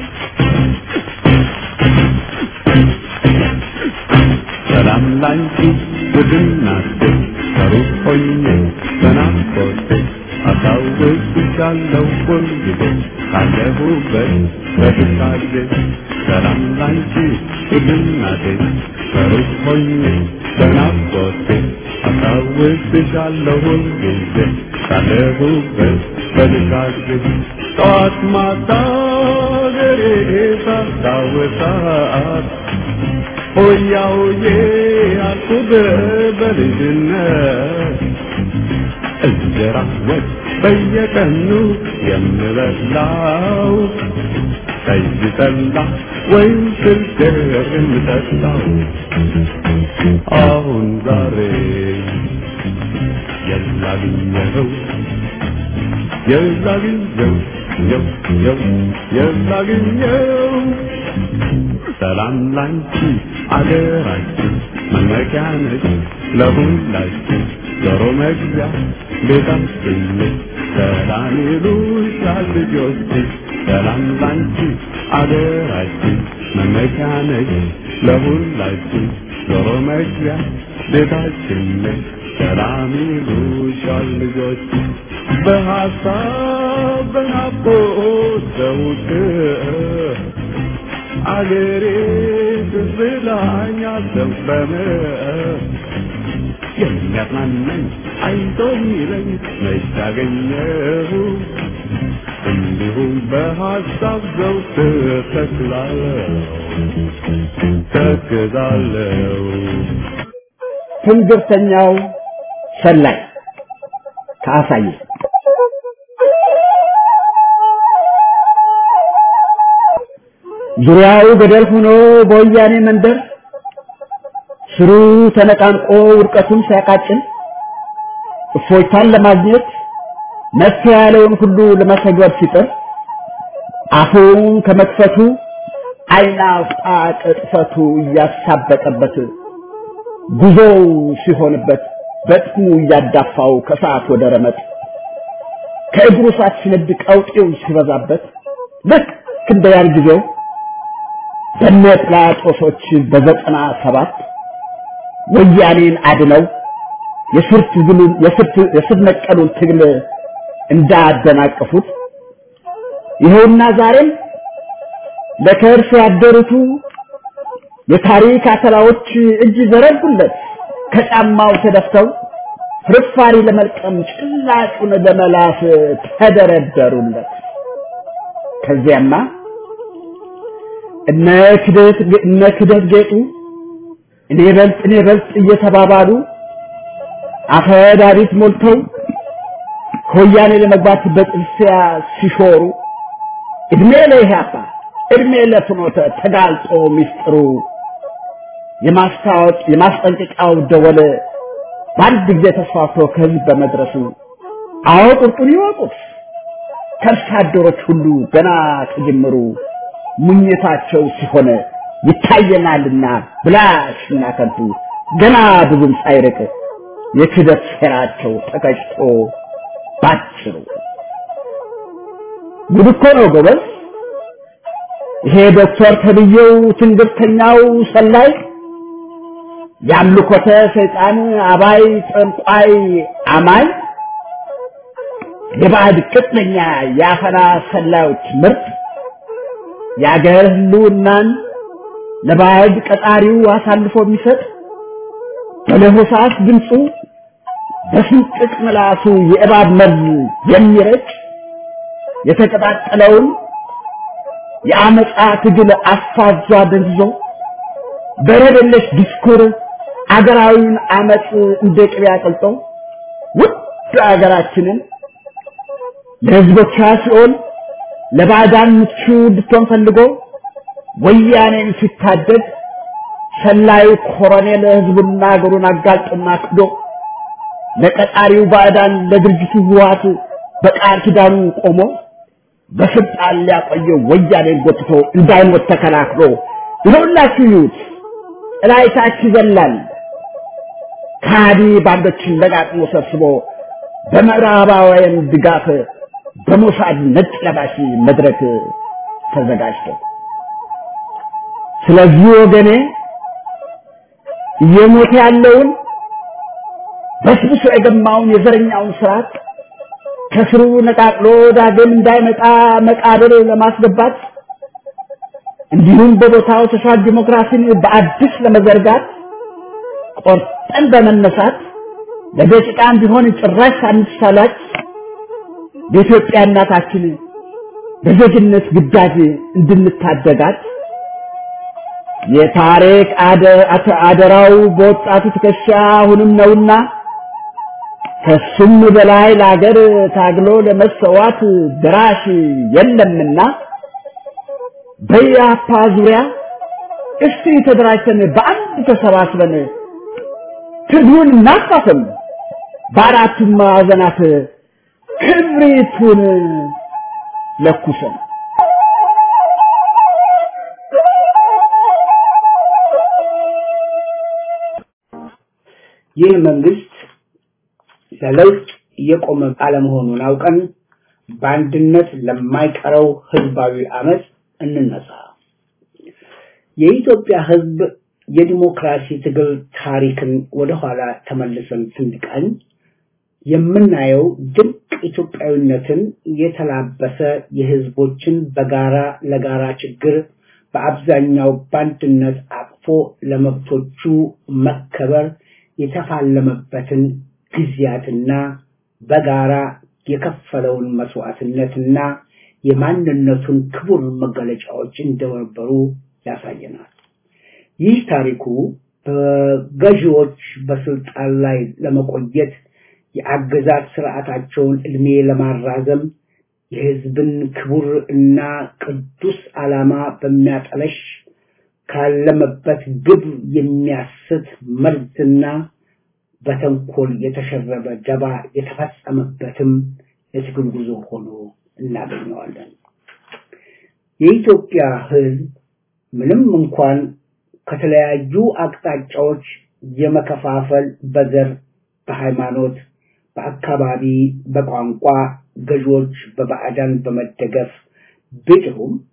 ሰላም ላንቺ ውድናቴ ከሩቅ ሆኜ በናፍቆቴ አስታውስሻለሁ ሁልጊዜ ካለሁበት በትካዜ ሰላም ላንቺ ውድናቴ ከሩቅ ሆኜ በናፍቆቴ አስታውስሻለሁ ሁልጊዜ ካለሁበት በትካዜ ጠዋት ማታ ገሬ ሳስታውሳት ሆያ ሆዬ አልኩት በልጅነት እንጀራ ወጥ በየቀኑ የምበላው ጠጅ ጠላ ወይም ስልገር የምጠጣው አሁን ዛሬ የላግኘው የላግኘው የው የው የላግኘው ሰላም ላንቺ አገራችን መመኪያ ነች ለሁላችን ዞሮ መግቢያ ቤታችን ነች ሰላም ይሉሻል ልጆች ሰላም ላንቺ አገራችን መመኪያ ነች ለሁላችን ዞሮ መግቢያ ቤታችን ነች ሰላም ይሉሻል ልጆች በሀሳብ በናፍቆት ዘውትር አገሬ ትዝላኛ ዘንበመ የሚያጽናናኝ አይዞ የሚለኝ መች አገኘሁ እንዲሁም በሀሳብ ዘውትር ተክላለሁ ተክዛለሁ ትንግርተኛው ሰላይ ከአሳየ ዙሪያው ገደል ሆኖ በወያኔ መንደር ስሩ ተነቃንቆ ውድቀቱን ሲያቃጭል እፎይታን ለማግኘት መፍትሄ ያለውን ሁሉ ለመተግበር ሲጥር አፉን ከመክፈቱ አይና አውጣ ቅጥፈቱ እያሳበጠበት ጉዞው ሲሆንበት በጥሙ እያዳፋው ከሰዓት ወደ ረመጥ ከእግሩ ሳት ሲነድ ቀውጤው ሲበዛበት ልክ እንደ ያን ጊዜው በነ ጲላጦሶች በዘጠና ሰባት ወያኔን አድነው የስር ትግሉን የስር ነቀሉን ትግል እንዳደናቀፉት ይኸውና ዛሬም ለከርስ ያደሩቱ የታሪክ አተላዎች እጅ ዘረጉለት ከጫማው ተደፍተው ፍርፋሪ ለመልቀም ጭላጩን ለመላስ ተደረደሩለት። ከዚያማ እነ ክደት እነ ክደት ጌጡ እኔ በልጥ እኔ በልጥ እየተባባሉ አፈዳሪት ሞልተው ከወያኔ ለመግባት በጥርሲያ ሲሾሩ እድሜ ለኢህአፓ እድሜ ለፍኖተ ተጋልጦ ሚስጥሩ የማስታወቅ የማስጠንቀቂያው ደወል በአንድ ጊዜ ተስፋፍቶ ከህዝብ በመድረሱ አዎ ቁርጡን ይወቁት ከርሳ አደሮች ሁሉ ገና ከጅምሩ ሙኝታቸው ሲሆን ይታየናልና ብላሽና ከንቱ ገና ብዙም ሳይርቅ የክደት ሴራቸው ተቀጭቶ ባጭሩ ጉድ እኮ ነው ጎበዝ። ይሄ ዶክተር ተብዬው ትንግርተኛው ሰላይ የአምልኮተ ሰይጣን አባይ ጠንቋይ አማኝ የባዕድ ቅጥነኛ የአፈና ሰላዮች ምርጥ የአገር ህልውናን ለባዕድ ቀጣሪው አሳልፎ የሚሰጥ በለሆሳስ ድምፁ በስንጥቅ ምላሱ የእባብ መርዝ የሚረጭ የተቀጣጠለውን የአመፃ ትግል አፋዟ ደንዝዞ በረደለሽ ዲስኩር አገራዊውን አመፅ እንደ ቅቤ አቅልጦ ውድ አገራችንን ለህዝቦቿ ሲኦል ለባዕዳን ምቹ እንድትሆን ፈልጎ ወያኔን ሲታደግ ሰላዩ ኮሎኔል ህዝቡና አገሩን አጋልጦና ክዶ ለቀጣሪው ባዕዳን ለድርጅቱ ህወሓት በቃል ኪዳኑ ቆሞ በስልጣን ሊያቆየው ወያኔን ጎትቶ እንዳይሞት ተከላክሎ ይኸውላችሁ ይዩት እላይታች ይዘላል ከሃዲ ባንዶችን ለጋጥሞ ሰብስቦ በምዕራባውያን ድጋፍ በሞሳድ ነጭ ለባሽ መድረክ ተዘጋጅቶ ስለዚህ ወገኔ እየሞተ ያለውን በስብሶ የገማውን የዘረኛውን ስርዓት ከስሩ ነቃቅሎ ዳግም እንዳይመጣ መቃብር ለማስገባት እንዲሁም በቦታው ሶሻል ዲሞክራሲን በአዲስ ለመዘርጋት ቆርጠን በመነሳት ለደቂቃም ቢሆን ጭራሽ አንሳላች በኢትዮጵያ እናታችን በዜግነት ግዳጅ እንድንታደጋት የታሪክ አደራው በወጣቱ ትከሻ አሁንም ነውና ከሱም በላይ ለአገር ታግሎ ለመሰዋት ድራሽ የለምና በያፓ ዙሪያ እስቲ ተደራጅተን በአንድ ተሰባስበን ትግሉን እናፋፍም፣ በአራቱም ማዕዘናት ክብሪቱን ለኩሰን ይህ መንግስት ለለውጥ እየቆመ አለመሆኑን አውቀን በአንድነት ለማይቀረው ህዝባዊ አመፅ እንነሳ። የኢትዮጵያ ህዝብ የዲሞክራሲ ትግል ታሪክን ወደኋላ ተመልሰን ስንቃኝ የምናየው ድንቅ ኢትዮጵያዊነትን የተላበሰ የህዝቦችን በጋራ ለጋራ ችግር በአብዛኛው በአንድነት አቅፎ ለመብቶቹ መከበር የተፋለመበትን ጊዜያትና በጋራ የከፈለውን መስዋዕትነትና የማንነቱን ክቡር መገለጫዎች እንደነበሩ ያሳየናል። ይህ ታሪኩ በገዢዎች በስልጣን ላይ ለመቆየት የአገዛዝ ስርዓታቸውን እድሜ ለማራዘም የህዝብን ክቡር እና ቅዱስ ዓላማ በሚያጠለሽ ካለመበት ግብ የሚያስት መርዝና በተንኮል የተሸረበ ደባ የተፈጸመበትም የትግል ጉዞ ሆኖ እናገኘዋለን። የኢትዮጵያ ህዝብ ምንም እንኳን ከተለያዩ አቅጣጫዎች የመከፋፈል በዘር፣ በሃይማኖት፣ በአካባቢ፣ በቋንቋ ገዢዎች በባዕዳን በመደገፍ ቢጥሩም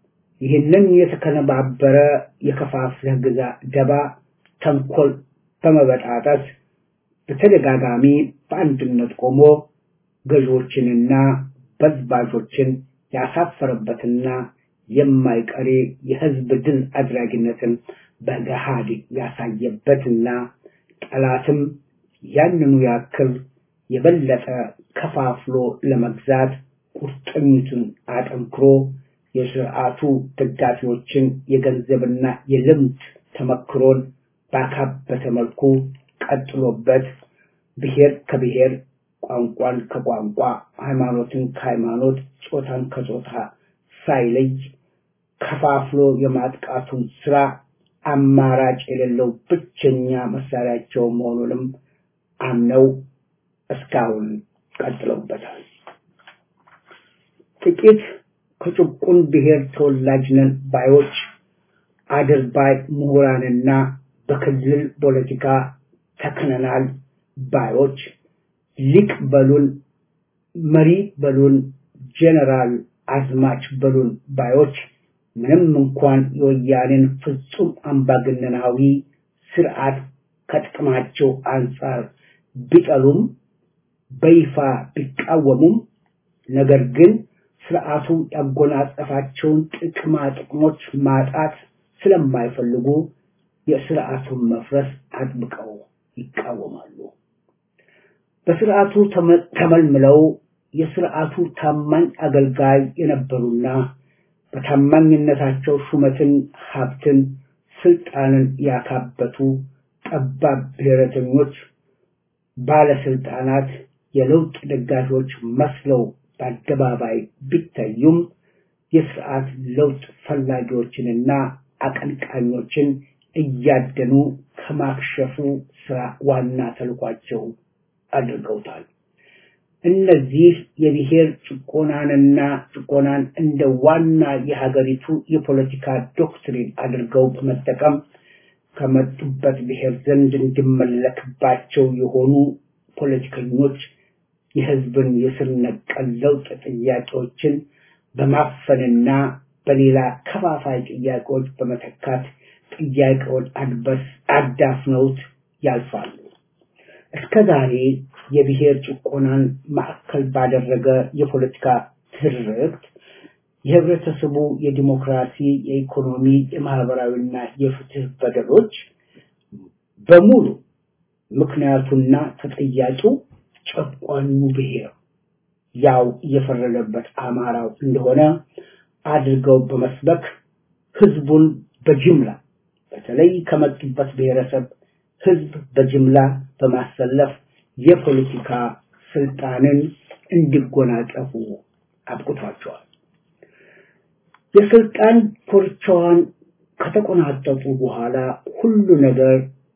ይህንን የተከነባበረ የከፋፍለህ ግዛ ደባ ተንኮል በመበጣጠስ በተደጋጋሚ በአንድነት ቆሞ ገዢዎችንና በዝባዦችን ያሳፈረበትና የማይቀሬ የህዝብ ድል አድራጊነትን በገሃድ ያሳየበትና ጠላትም ያንኑ ያክል የበለጠ ከፋፍሎ ለመግዛት ቁርጠኝቱን አጠንክሮ የስርዓቱ ደጋፊዎችን የገንዘብና የልምድ ተመክሮን ባካበተ መልኩ ቀጥሎበት ብሔር ከብሔር ቋንቋን ከቋንቋ ሃይማኖትን ከሃይማኖት ጾታን ከጾታ ሳይለይ ከፋፍሎ የማጥቃቱን ስራ አማራጭ የሌለው ብቸኛ መሳሪያቸው መሆኑንም አምነው እስካሁን ቀጥለውበታል። ጥቂት ከጭቁን ብሔር ተወላጅ ነን ባዮች አድርባይ ምሁራንና በክልል ፖለቲካ ተክነናል ባዮች ሊቅ በሉን፣ መሪ በሉን፣ ጄኔራል አዝማች በሉን ባዮች ምንም እንኳን የወያኔን ፍጹም አምባገነናዊ ስርዓት ከጥቅማቸው አንጻር ቢጠሉም በይፋ ቢቃወሙም ነገር ግን ስርዓቱ ያጎናጸፋቸውን ጥቅማ ጥቅሞች ማጣት ስለማይፈልጉ የስርዓቱን መፍረስ አጥብቀው ይቃወማሉ። በስርዓቱ ተመልምለው የስርዓቱ ታማኝ አገልጋይ የነበሩና በታማኝነታቸው ሹመትን፣ ሀብትን፣ ስልጣንን ያካበቱ ጠባብ ብሔረተኞች ባለስልጣናት የለውጥ ደጋፊዎች መስለው በአደባባይ ቢታዩም የስርዓት ለውጥ ፈላጊዎችንና አቀንቃኞችን እያደኑ ከማክሸፉ ስራ ዋና ተልኳቸው አድርገውታል። እነዚህ የብሔር ጭቆናንና ጭቆናን እንደ ዋና የሀገሪቱ የፖለቲካ ዶክትሪን አድርገው በመጠቀም ከመጡበት ብሔር ዘንድ እንዲመለክባቸው የሆኑ ፖለቲከኞች የህዝብን የስር ነቀል ለውጥ ጥያቄዎችን በማፈንና በሌላ ከፋፋይ ጥያቄዎች በመተካት ጥያቄውን አድበስ አዳፍነውት ያልፋሉ። እስከ ዛሬ የብሔር ጭቆናን ማዕከል ባደረገ የፖለቲካ ትርክት የህብረተሰቡ የዲሞክራሲ፣ የኢኮኖሚ፣ የማህበራዊና የፍትህ በደሎች በሙሉ ምክንያቱና ተጠያቂው ጨቋኙ ብሔር ያው እየፈረደበት አማራው እንደሆነ አድርገው በመስበክ ህዝቡን በጅምላ በተለይ ከመጡበት ብሔረሰብ ህዝብ በጅምላ በማሰለፍ የፖለቲካ ስልጣንን እንዲጎናጸፉ አብቅቷቸዋል። የስልጣን ኮርቻዋን ከተቆናጠጡ በኋላ ሁሉ ነገር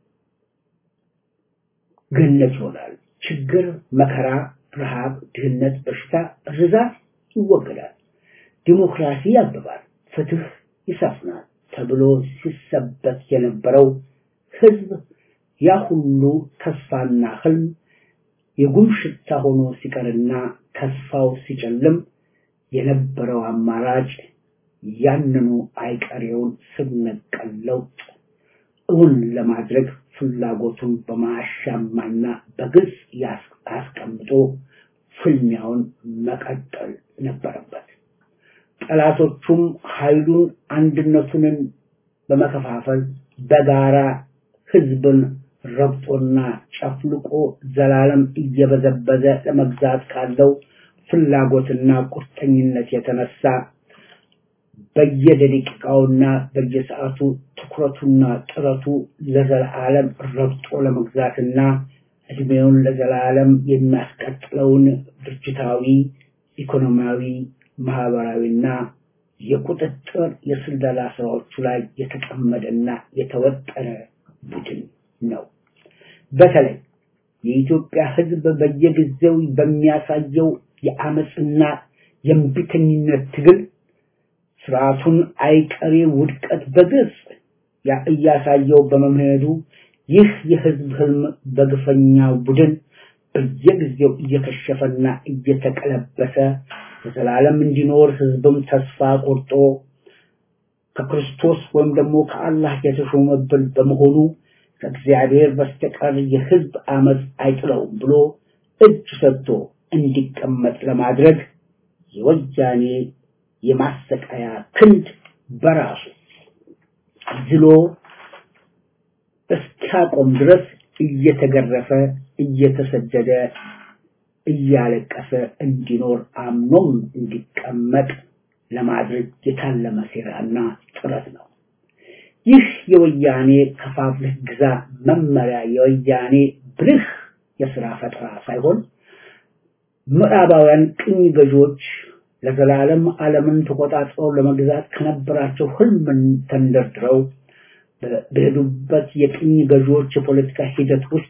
ገነት ይሆናል። ችግር፣ መከራ፣ ረሃብ፣ ድህነት፣ በሽታ፣ ርዛት ይወገዳል። ዲሞክራሲ ያብባል፣ ፍትህ ይሰፍናል ተብሎ ሲሰበክ የነበረው ህዝብ ያ ሁሉ ተስፋና ህልም የጉም ሽታ ሆኖ ሲቀርና ተስፋው ሲጨልም የነበረው አማራጭ ያንኑ አይቀሬውን ስር ነቀል ለውጥ እውን ለማድረግ ፍላጎቱን በማሻማና በግልጽ አስቀምጦ ፍልሚያውን መቀጠል ነበረበት። ጠላቶቹም ኃይሉን አንድነቱንን በመከፋፈል በጋራ ህዝብን ረግጦና ጨፍልቆ ዘላለም እየበዘበዘ ለመግዛት ካለው ፍላጎትና ቁርጠኝነት የተነሳ በየደቂቃውና በየሰዓቱ ትኩረቱና ጥረቱ ለዘላለም ረግጦ ለመግዛትና እድሜውን ለዘላለም የሚያስቀጥለውን ድርጅታዊ፣ ኢኮኖሚያዊ፣ ማህበራዊና የቁጥጥር የስለላ ስራዎቹ ላይ የተጠመደና የተወጠረ ቡድን ነው። በተለይ የኢትዮጵያ ህዝብ በየጊዜው በሚያሳየው የአመፅና የእምቢተኝነት ትግል ስርዓቱን አይቀሬ ውድቀት በግልጽ እያሳየው በመምሄዱ ይህ የህዝብ ህልም በግፈኛ ቡድን በየጊዜው እየከሸፈና እየተቀለበሰ ለዘላለም እንዲኖር ህዝብም ተስፋ ቆርጦ ከክርስቶስ ወይም ደግሞ ከአላህ የተሾመብን በመሆኑ ከእግዚአብሔር በስተቀር የህዝብ አመፅ አይጥለውም ብሎ እጅ ሰጥቶ እንዲቀመጥ ለማድረግ የወያኔ የማሰቃያ ክንድ በራሱ ዝሎ እስኪያቆም ድረስ እየተገረፈ እየተሰደደ እያለቀሰ እንዲኖር አምኖም እንዲቀመጥ ለማድረግ የታለመ ሴራና ጥረት ነው። ይህ የወያኔ ከፋፍለህ ግዛ መመሪያ የወያኔ ብልህ የስራ ፈጠራ ሳይሆን ምዕራባውያን ቅኝ ገዢዎች ለዘላለም ዓለምን ተቆጣጥረው ለመግዛት ከነበራቸው ህልምን ተንደርድረው በሄዱበት የቅኝ ገዢዎች የፖለቲካ ሂደት ውስጥ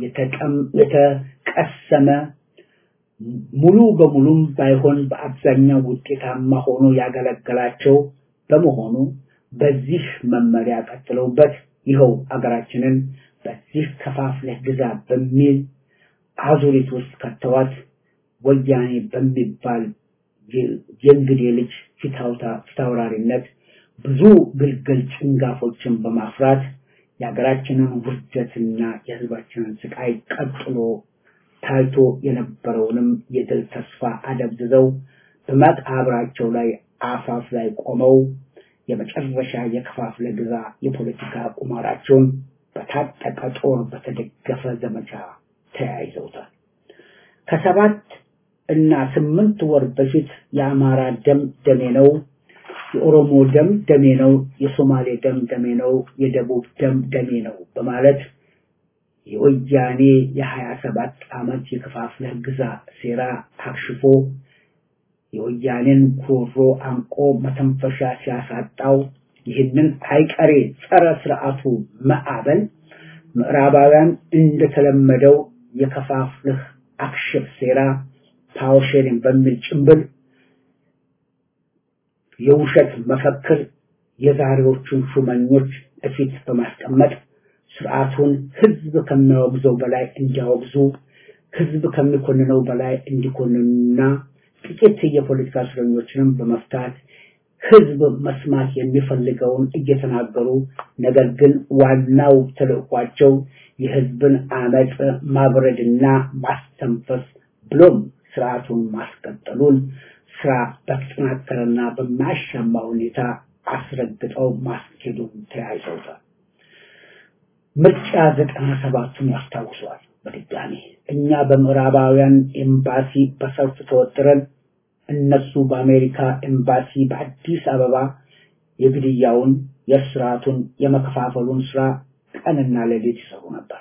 የተቀሰመ ሙሉ በሙሉም ባይሆን በአብዛኛው ውጤታማ ሆኖ ያገለገላቸው በመሆኑ በዚህ መመሪያ ቀጥለውበት ይኸው አገራችንን በዚህ ከፋፍለህ ግዛ በሚል አዙሪት ውስጥ ከተዋት ወያኔ በሚባል የእንግዴ ልጅ ፊታውራሪነት ብዙ ግልገል ጭንጋፎችን በማፍራት የሀገራችንን ውርደትና የህዝባችንን ስቃይ ቀጥሎ ታይቶ የነበረውንም የድል ተስፋ አደብዝዘው በመቃብራቸው ላይ አፋፍ ላይ ቆመው የመጨረሻ የከፋፍለ ግዛ የፖለቲካ ቁማራቸውን በታጠቀ ጦር በተደገፈ ዘመቻ ተያይዘውታል። ከሰባት እና ስምንት ወር በፊት የአማራ ደም ደሜ ነው፣ የኦሮሞ ደም ደሜ ነው፣ የሶማሌ ደም ደሜ ነው፣ የደቡብ ደም ደሜ ነው በማለት የወያኔ የሀያ ሰባት ዓመት የከፋፍለህ ግዛ ሴራ አክሽፎ የወያኔን ጉሮሮ አንቆ መተንፈሻ ሲያሳጣው ይህንን አይቀሬ ጸረ ስርዓቱ ማዕበል ምዕራባውያን እንደተለመደው የከፋፍልህ አክሽፍ ሴራ ፓወር ሼሪንግ በሚል ጭምብል የውሸት መፈክር የዛሬዎቹን ሹመኞች እፊት በማስቀመጥ ስርዓቱን ህዝብ ከሚያወግዘው በላይ እንዲያወግዙ ህዝብ ከሚኮንነው በላይ እንዲኮንኑና ጥቂት የፖለቲካ እስረኞችንም በመፍታት ህዝብ መስማት የሚፈልገውን እየተናገሩ ነገር ግን ዋናው ተልዕኳቸው የህዝብን አመፅ ማብረድና ማስተንፈስ ብሎም ስርዓቱን ማስቀጠሉን ስራ በተጠናከረና በማያሻማ ሁኔታ አስረግጠው ማስኬዱን ተያይዘውታል። ምርጫ ዘጠና ሰባቱን ያስታውሰዋል። በድጋሚ እኛ በምዕራባውያን ኤምባሲ በሰልፍ ተወጥረን እነሱ በአሜሪካ ኤምባሲ በአዲስ አበባ የግድያውን፣ የስርዓቱን፣ የመከፋፈሉን ስራ ቀንና ሌሊት ይሰሩ ነበር።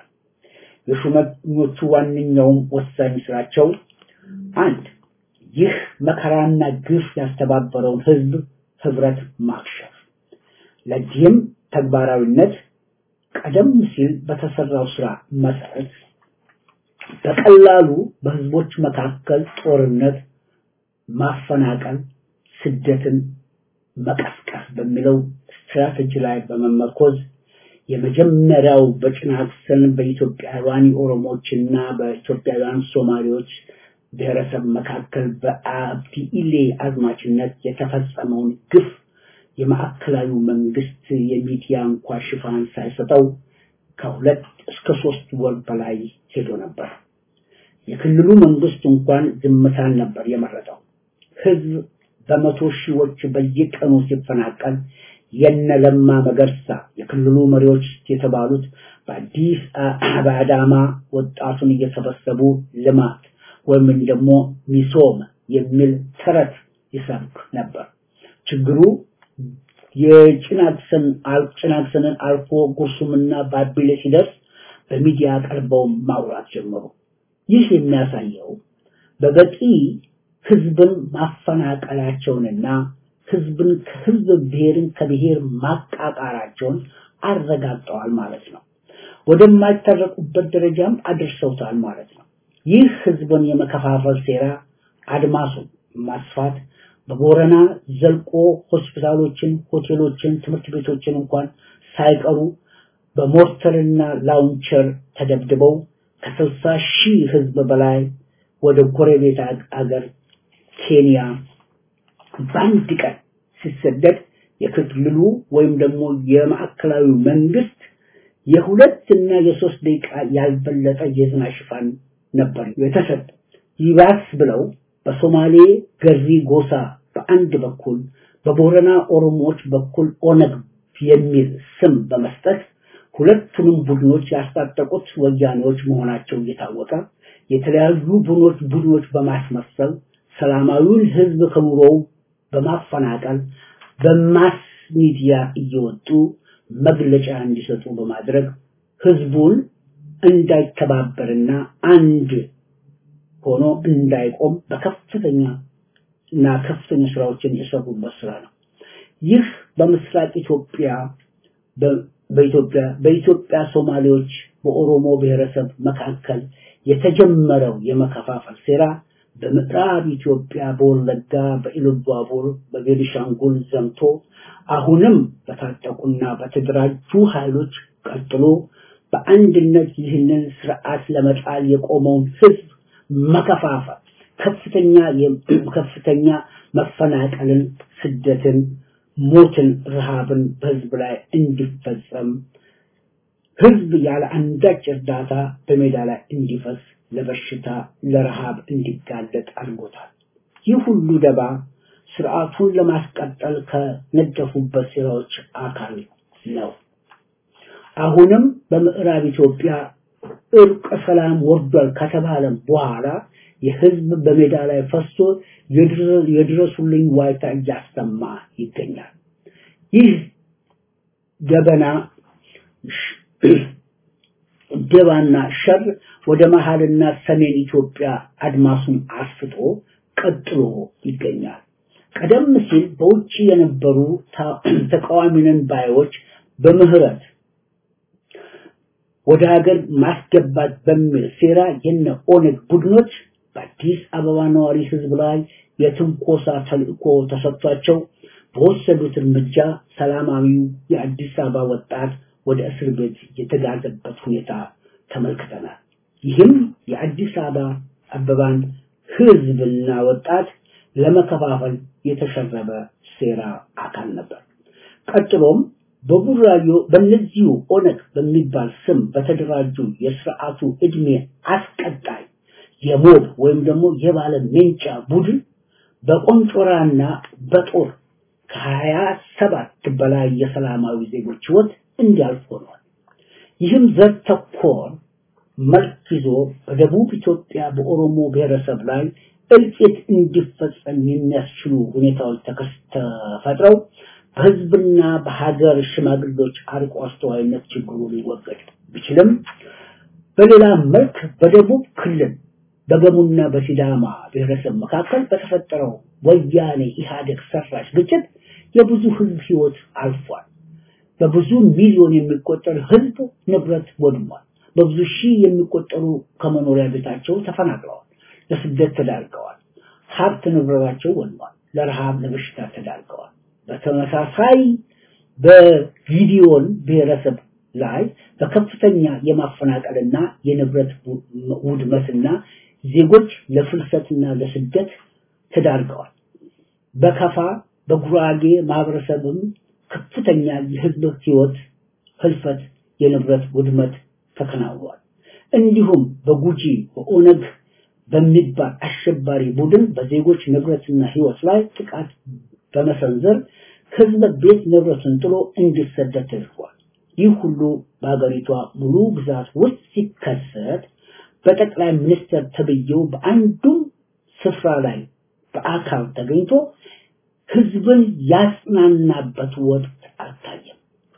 የሹመኞቹ ዋነኛውም ወሳኝ ስራቸው አንድ ይህ መከራና ግፍ ያስተባበረውን ህዝብ ህብረት ማክሸፍ። ለዚህም ተግባራዊነት ቀደም ሲል በተሰራው ስራ መሰረት በቀላሉ በህዝቦች መካከል ጦርነት፣ ማፈናቀል፣ ስደትን መቀስቀስ በሚለው ስትራቴጂ ላይ በመመርኮዝ የመጀመሪያው በጭናክሰን በኢትዮጵያውያን ኦሮሞዎችና በኢትዮጵያውያን ሶማሌዎች ብሔረሰብ መካከል በአብዲ ኢሌ አዝማችነት የተፈጸመውን ግፍ የማዕከላዊ መንግስት የሚዲያ እንኳ ሽፋን ሳይሰጠው ከሁለት እስከ ሶስት ወር በላይ ሄዶ ነበር። የክልሉ መንግስት እንኳን ዝምታን ነበር የመረጠው። ህዝብ በመቶ ሺዎች በየቀኑ ሲፈናቀል የነ ለማ መገርሳ የክልሉ መሪዎች የተባሉት በአዲስ በአዳማ ወጣቱን እየሰበሰቡ ልማት ወይም ደግሞ ሚሶም የሚል ተረት ይሰብክ ነበር። ችግሩ የጭናክሰን ጭናክሰንን አልፎ ጉርሱምና ባቢሌ ሲደርስ በሚዲያ ቀርበው ማውራት ጀመሩ። ይህ የሚያሳየው በበቂ ህዝብን ማፈናቀላቸውንና ህዝብን ከህዝብ ብሔርን ከብሔር ማቃቃራቸውን አረጋግጠዋል ማለት ነው። ወደማይታረቁበት ደረጃም አድርሰውታል ማለት ነው። ይህ ህዝብን የመከፋፈል ሴራ አድማሱን ማስፋት በቦረና ዘልቆ ሆስፒታሎችን፣ ሆቴሎችን፣ ትምህርት ቤቶችን እንኳን ሳይቀሩ በሞርተርና ላውንቸር ተደብድበው ከስልሳ ሺህ ህዝብ በላይ ወደ ጎረቤት አገር ኬንያ በአንድ ቀን ሲሰደድ የክልሉ ወይም ደግሞ የማዕከላዊ መንግስት የሁለት እና የሶስት ደቂቃ ያልበለጠ የዜና ሽፋን ነበር የተሰጠ። ይባስ ብለው በሶማሌ ገሪ ጎሳ በአንድ በኩል በቦረና ኦሮሞዎች በኩል ኦነግ የሚል ስም በመስጠት ሁለቱንም ቡድኖች ያስታጠቁት ወያኔዎች መሆናቸው እየታወቀ የተለያዩ ቡድኖች ቡድኖች በማስመሰል ሰላማዊውን ህዝብ ከኑሮው በማፈናቀል በማስ ሚዲያ እየወጡ መግለጫ እንዲሰጡ በማድረግ ህዝቡን እንዳይተባበርና አንድ ሆኖ እንዳይቆም በከፍተኛ እና ከፍተኛ ስራዎችን የሰሩበት ስራ ነው። ይህ በምስራቅ ኢትዮጵያ በኢትዮጵያ በኢትዮጵያ ሶማሌዎች በኦሮሞ ብሔረሰብ መካከል የተጀመረው የመከፋፈል ሴራ በምዕራብ ኢትዮጵያ በወለጋ በኢሉባቡር በቤኒሻንጉል ዘምቶ አሁንም በታጠቁና በተደራጁ ኃይሎች ቀጥሎ በአንድነት ይህንን ስርዓት ለመጣል የቆመውን ህዝብ መከፋፈል ከፍተኛ ከፍተኛ መፈናቀልን፣ ስደትን፣ ሞትን፣ ረሃብን በህዝብ ላይ እንዲፈጸም ህዝብ ያለ አንዳች እርዳታ በሜዳ ላይ እንዲፈስ ለበሽታ ለረሃብ እንዲጋለጥ አድርጎታል። ይህ ሁሉ ደባ ስርዓቱን ለማስቀጠል ከነደፉበት ሴራዎች አካል ነው። አሁንም በምዕራብ ኢትዮጵያ እርቀ ሰላም ወርዷል ከተባለም በኋላ የህዝብ በሜዳ ላይ ፈሶ የድረሱልኝ ዋይታ እያሰማ ይገኛል። ይህ ገበና ደባና ሸር ወደ መሃልና ሰሜን ኢትዮጵያ አድማሱን አስፍቶ ቀጥሎ ይገኛል። ቀደም ሲል በውጭ የነበሩ ተቃዋሚነን ባዮች በምህረት ወደ ሀገር ማስገባት በሚል ሴራ የነ ኦነግ ቡድኖች በአዲስ አበባ ነዋሪ ህዝብ ላይ የትንኮሳ ተልእኮ ተሰጥቷቸው በወሰዱት እርምጃ ሰላማዊው የአዲስ አበባ ወጣት ወደ እስር ቤት የተጋዘበት ሁኔታ ተመልክተናል። ይህም የአዲስ አበባ አበባን ህዝብና ወጣት ለመከፋፈል የተሸረበ ሴራ አካል ነበር። ቀጥሎም በቡራዮ በእነዚሁ ኦነግ በሚባል ስም በተደራጁ የስርዓቱ እድሜ አስቀጣይ የሞብ ወይም ደግሞ የባለ ሜንጫ ቡድን በቆንጮራና በጦር ከሀያ ሰባት በላይ የሰላማዊ ዜጎች ህይወት እንዲያልፍ ሆኗል። ይህም ዘር ተኮር መልክ ይዞ በደቡብ ኢትዮጵያ በኦሮሞ ብሔረሰብ ላይ እልቂት እንዲፈጸም የሚያስችሉ ሁኔታዎች ተፈጥረው በህዝብና በሀገር ሽማግሌዎች አርቆ አስተዋይነት ችግሩ ሊወገድ ቢችልም በሌላ መልክ በደቡብ ክልል በገሙና በሲዳማ ብሔረሰብ መካከል በተፈጠረው ወያኔ ኢህአዴግ ሰራሽ ግጭት የብዙ ህዝብ ህይወት አልፏል። በብዙ ሚሊዮን የሚቆጠር ህዝብ ንብረት ወድሟል። በብዙ ሺህ የሚቆጠሩ ከመኖሪያ ቤታቸው ተፈናቅለዋል፣ ለስደት ተዳርገዋል። ሀብት ንብረታቸው ወድሟል፣ ለረሃብ ለበሽታ ተዳርገዋል። በተመሳሳይ በጊዲዮን ብሔረሰብ ላይ በከፍተኛ የማፈናቀልና የንብረት ውድመትና ዜጎች ለፍልሰትና ለስደት ተዳርገዋል። በከፋ በጉራጌ ማህበረሰብም ከፍተኛ የህዝብ ህይወት ህልፈት፣ የንብረት ውድመት ተከናውኗል። እንዲሁም በጉጂ በኦነግ በሚባል አሸባሪ ቡድን በዜጎች ንብረትና ህይወት ላይ ጥቃት በመሰንዘር ህዝብ ቤት ንብረቱን ጥሎ እንዲሰደድ ተደርጓል። ይህ ሁሉ በሀገሪቷ ሙሉ ግዛት ውስጥ ሲከሰት በጠቅላይ ሚኒስትር ተብዬው በአንዱም ስፍራ ላይ በአካል ተገኝቶ ህዝብን ያጽናናበት ወቅት አልታየም።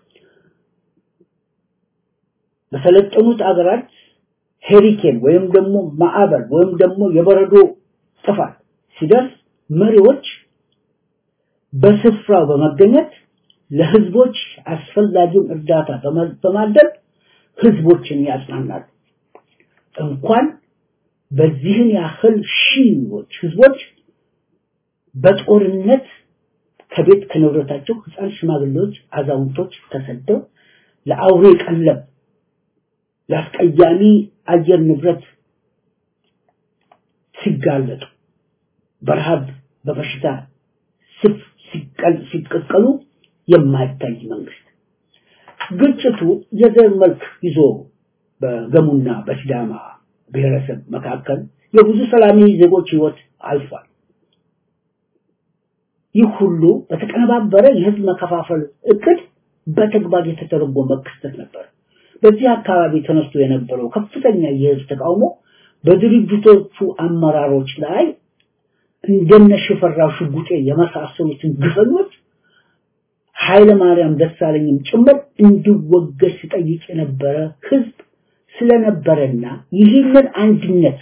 በሰለጠኑት አገራት ሄሪኬን ወይም ደግሞ ማዕበል ወይም ደግሞ የበረዶ ጥፋት ሲደርስ መሪዎች በስፍራው በመገኘት ለህዝቦች አስፈላጊውን እርዳታ በማድረግ ህዝቦችን ያጽናናሉ። እንኳን በዚህን ያህል ሺዎች ህዝቦች በጦርነት ከቤት ከንብረታቸው ህፃን፣ ሽማግሌዎች፣ አዛውንቶች ተሰደው ለአውሬ ቀለብ ለአስቀያሚ አየር ንብረት ሲጋለጡ በረሃብ በበሽታ ሲቀቀሉ የማይታይ መንግስት ግጭቱ የዘር መልክ ይዞ በገሙና በሲዳማ ብሔረሰብ መካከል የብዙ ሰላማዊ ዜጎች ህይወት አልፏል። ይህ ሁሉ በተቀነባበረ የህዝብ መከፋፈል እቅድ በተግባር የተተረጎመ ክስተት ነበር። በዚህ አካባቢ ተነስቶ የነበረው ከፍተኛ የህዝብ ተቃውሞ በድርጅቶቹ አመራሮች ላይ እንደነ ሽፈራው ሽጉጤ የመሳሰሉትን ግፈኞች ኃይለ ማርያም ደሳለኝም ጭምር እንዲወገድ ሲጠይቅ የነበረ ህዝብ ስለነበረና ይህንን አንድነት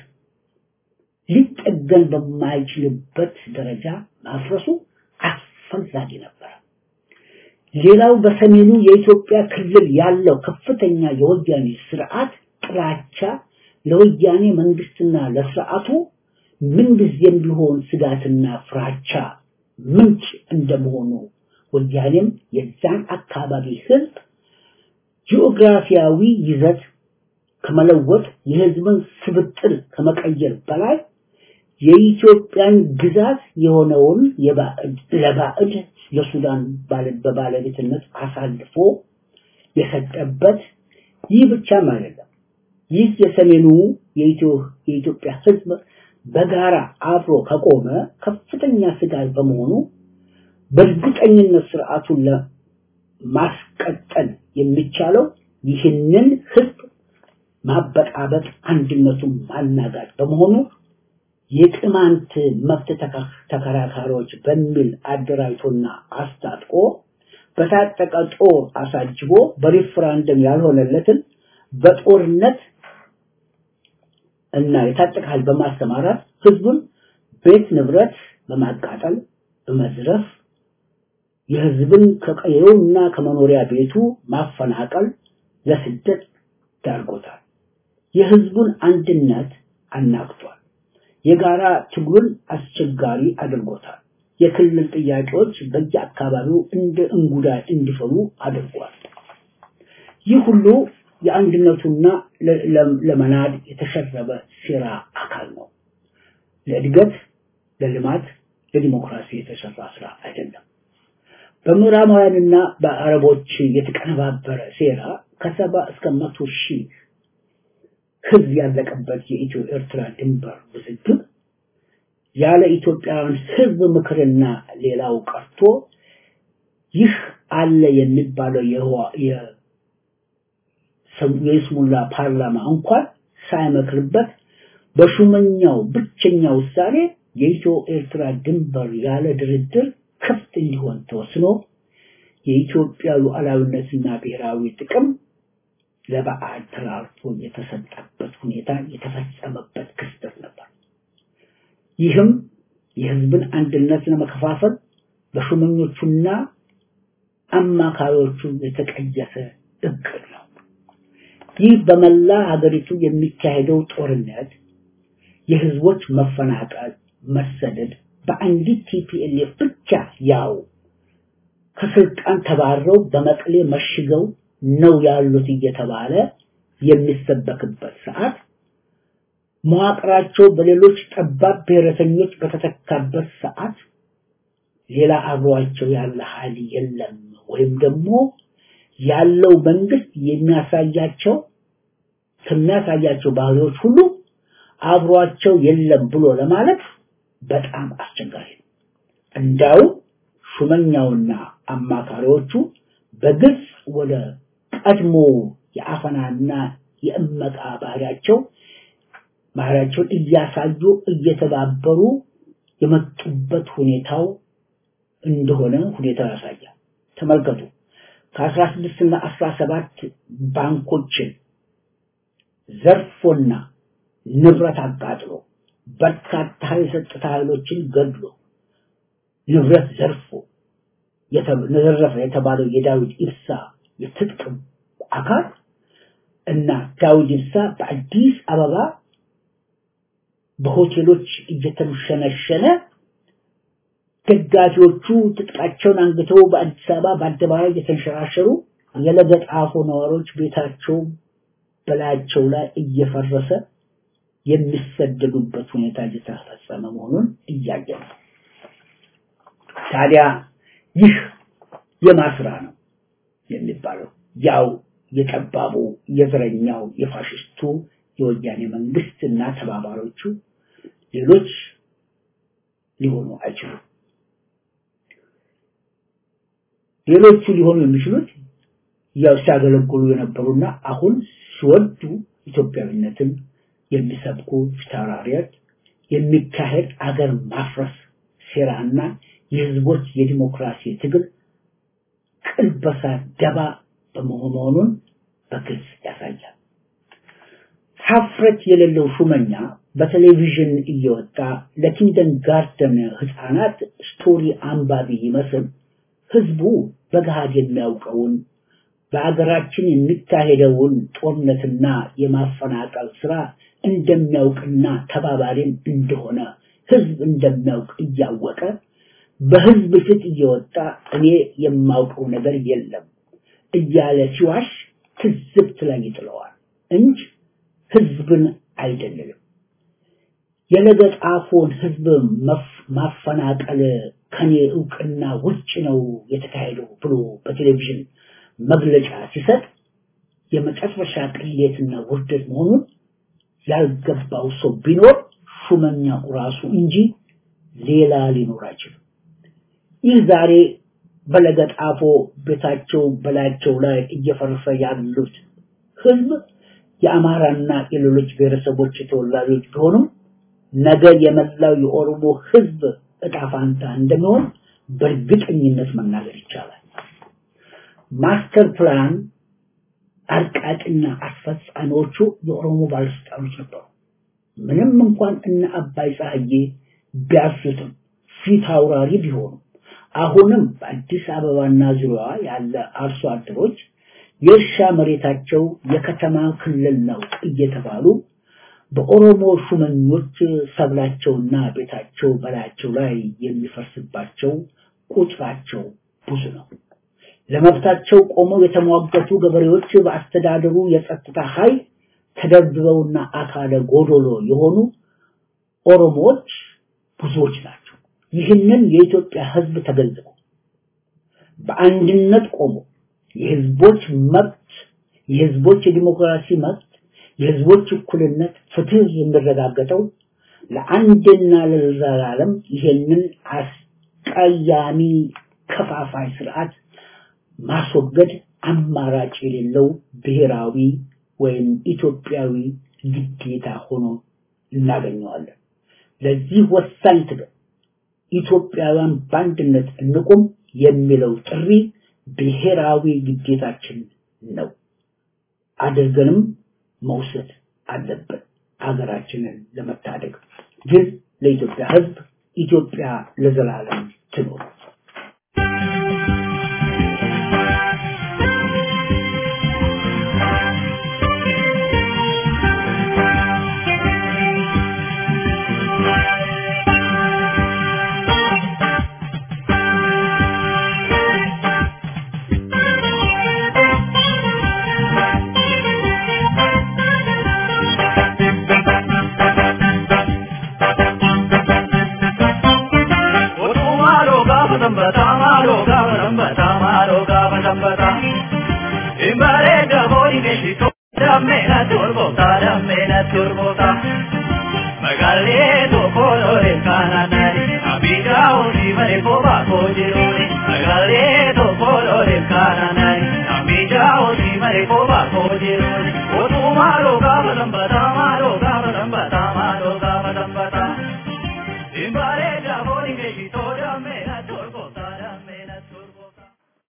ሊጠገን በማይችልበት ደረጃ ማፍረሱ አስፈላጊ ነበር። ሌላው በሰሜኑ የኢትዮጵያ ክልል ያለው ከፍተኛ የወያኔ ስርዓት ጥላቻ ለወያኔ መንግስትና ለስርዓቱ ምንጊዜም ቢሆን ስጋትና ፍራቻ ምንጭ እንደመሆኑ ወያኔም የዛን አካባቢ ህዝብ ጂኦግራፊያዊ ይዘት ከመለወጥ የህዝብን ስብጥር ከመቀየር በላይ የኢትዮጵያን ግዛት የሆነውን የባዕድ ለባዕድ ለሱዳን በባለቤትነት አሳልፎ የሰጠበት ይህ ብቻም አይደለም። ይህ የሰሜኑ የኢትዮጵያ ህዝብ በጋራ አብሮ ከቆመ ከፍተኛ ስጋት በመሆኑ በእርግጠኝነት ስርዓቱን ለማስቀጠል የሚቻለው ይህንን ህዝብ ማበጣበጥ፣ አንድነቱን ማናጋት በመሆኑ የቅማንት መብት ተከራካሪዎች በሚል አደራጅቶና አስታጥቆ በታጠቀ ጦር አሳጅቦ በሪፍራንደም ያልሆነለትን በጦርነት እና የታጠቀ ኃይል በማሰማራት ህዝቡን ቤት ንብረት በማቃጠል በመዝረፍ የህዝብን ከቀየውና ከመኖሪያ ቤቱ ማፈናቀል ለስደት ዳርጎታል። የህዝቡን አንድነት አናግቷል። የጋራ ትግሉን አስቸጋሪ አድርጎታል። የክልል ጥያቄዎች በየአካባቢው እንደ እንጉዳይ እንዲፈሉ አድርጓል። ይህ ሁሉ የአንድነቱና ለመናድ የተሸረበ ሴራ አካል ነው። ለእድገት፣ ለልማት፣ ለዲሞክራሲ የተሰራ ስራ አይደለም። በምዕራባውያንና በአረቦች የተቀነባበረ ሴራ ከሰባ እስከ መቶ ሺህ ህዝብ ያለቀበት የኢትዮ ኤርትራ ድንበር ውዝግብ ያለ ኢትዮጵያውያን ህዝብ ምክርና ሌላው ቀርቶ ይህ አለ የሚባለው የይስሙላ ፓርላማ እንኳን ሳይመክርበት በሹመኛው ብቸኛ ውሳኔ የኢትዮ ኤርትራ ድንበር ያለ ድርድር ክፍት እንዲሆን ተወስኖ የኢትዮጵያ ሉዓላዊነትና ብሔራዊ ጥቅም ለበዓል ተላልፎ የተሰጠበት ሁኔታ የተፈጸመበት ክስተት ነበር። ይህም የህዝብን አንድነት ለመከፋፈል በሹመኞቹና አማካሪዎቹ የተቀየሰ እቅድ ነው። ይህ በመላ ሀገሪቱ የሚካሄደው ጦርነት፣ የህዝቦች መፈናቀል፣ መሰደድ በአንዲት ቲፒኤልኤፍ ብቻ ያው ከስልጣን ተባረው በመቀሌ መሽገው ነው ያሉት እየተባለ የሚሰበክበት ሰዓት መዋቅራቸው በሌሎች ጠባብ ብሔረተኞች በተተካበት ሰዓት ሌላ አብሯቸው ያለ ኃይል የለም ወይም ደግሞ ያለው መንግስት የሚያሳያቸው ከሚያሳያቸው ባህሪዎች ሁሉ አብሯቸው የለም ብሎ ለማለት በጣም አስቸጋሪ ነው። እንዳው ሹመኛውና አማካሪዎቹ በግልጽ ወደ ቀድሞ የአፈናና የእመቃ ባህሪያቸው ባህሪያቸውን እያሳዩ እየተባበሩ የመጡበት ሁኔታው እንደሆነ ሁኔታው ያሳያል። ተመልከቱ። ከ16 እና 17 ባንኮችን ዘርፎና ንብረት አቃጥሎ በርካታ የጸጥታ ኃይሎችን ገድሎ ንብረት ዘርፎ የተዘረፈ የተባለው የዳዊት ኢብሳ የትጥቅ አካል እና ዳዊት ኢብሳ በአዲስ አበባ በሆቴሎች እየተሸነሸነ ደጋፊዎቹ ትጥቃቸውን አንግተው በአዲስ አበባ በአደባባይ እየተንሸራሸሩ የለገጣፎ ነዋሪዎች ቤታቸው በላያቸው ላይ እየፈረሰ የሚሰደዱበት ሁኔታ እየተፈጸመ መሆኑን እያየ ነው። ታዲያ ይህ የማስራ ነው የሚባለው ያው የጠባቡ የዘረኛው የፋሽስቱ የወያኔ መንግስት እና ተባባሪዎቹ ሌሎች ሊሆኑ አይችሉም። ሌሎቹ ሊሆኑ የሚችሉት ያው ሲያገለግሉ የነበሩና አሁን ሲወዱ ኢትዮጵያዊነትን የሚሰብኩ ፊታውራሪዎች የሚካሄድ አገር ማፍረስ ሴራና የህዝቦች የዲሞክራሲ ትግል ቅልበሳ ደባ በመሆኑን በግልጽ ያሳያል። ሀፍረት የሌለው ሹመኛ በቴሌቪዥን እየወጣ ለኪንደን ጋርደን ህፃናት ስቶሪ አንባቢ ይመስል ህዝቡ በገሃድ የሚያውቀውን በአገራችን የሚካሄደውን ጦርነትና የማፈናቀል ስራ እንደሚያውቅና ተባባሪም እንደሆነ ህዝብ እንደሚያውቅ እያወቀ በህዝብ ፊት እየወጣ እኔ የማውቀው ነገር የለም እያለ ሲዋሽ ትዝብት ላይ ይጥለዋል እንጂ ህዝብን አይደለም። የለገጣፎን ህዝብ ማፈናቀል ከኔ እውቅና ውጭ ነው የተካሄደው ብሎ በቴሌቪዥን መግለጫ ሲሰጥ የመጨረሻ ቅሌትና ውርደት መሆኑን ያልገባው ሰው ቢኖር ሹመኛው ራሱ እንጂ ሌላ ሊኖር አይችልም። ይህ ዛሬ በለገጣፎ ቤታቸው በላያቸው ላይ እየፈረሰ ያሉት ህዝብ የአማራና የሌሎች ብሔረሰቦች ተወላጆች ቢሆኑም ነገ የመላው የኦሮሞ ህዝብ እጣ ፋንታ እንደሚሆን በእርግጠኝነት መናገር ይቻላል። ማስተር ፕላን አርቃቂና አስፈጻሚዎቹ የኦሮሞ ባለስልጣኖች ነበሩ። ምንም እንኳን እነ አባይ ፀሐዬ ቢያሱትም ፊት አውራሪ ቢሆኑ አሁንም በአዲስ አበባና ዙሪያዋ ያለ አርሶ አደሮች የእርሻ መሬታቸው የከተማ ክልል ነው እየተባሉ በኦሮሞ ሹመኞች ሰብላቸውና ቤታቸው በላያቸው ላይ የሚፈርስባቸው ቁጥራቸው ብዙ ነው። ለመብታቸው ቆመው የተሟገቱ ገበሬዎች በአስተዳደሩ የጸጥታ ኃይል ተደብድበውና አካለ ጎዶሎ የሆኑ ኦሮሞዎች ብዙዎች ናቸው። ይህንን የኢትዮጵያ ህዝብ ተገንዝቦ በአንድነት ቆሞ የህዝቦች መብት የህዝቦች የዲሞክራሲ መብት የህዝቦች እኩልነት ፍትህ የሚረጋገጠው ለአንድና ለዘላለም ይሄንን አስቀያሚ ከፋፋይ ስርዓት ማስወገድ አማራጭ የሌለው ብሔራዊ ወይም ኢትዮጵያዊ ግዴታ ሆኖ እናገኘዋለን። ለዚህ ወሳኝ ትግል ኢትዮጵያውያን በአንድነት እንቁም የሚለው ጥሪ ብሔራዊ ግዴታችን ነው። አድርገንም መውሰድ አለብን ሀገራችንን ለመታደግ። ግን ለኢትዮጵያ ህዝብ ኢትዮጵያ ለዘላለም ትኖር። Mare ko ba ko jiruni, o tu maro ga balam bata maro ga balam bata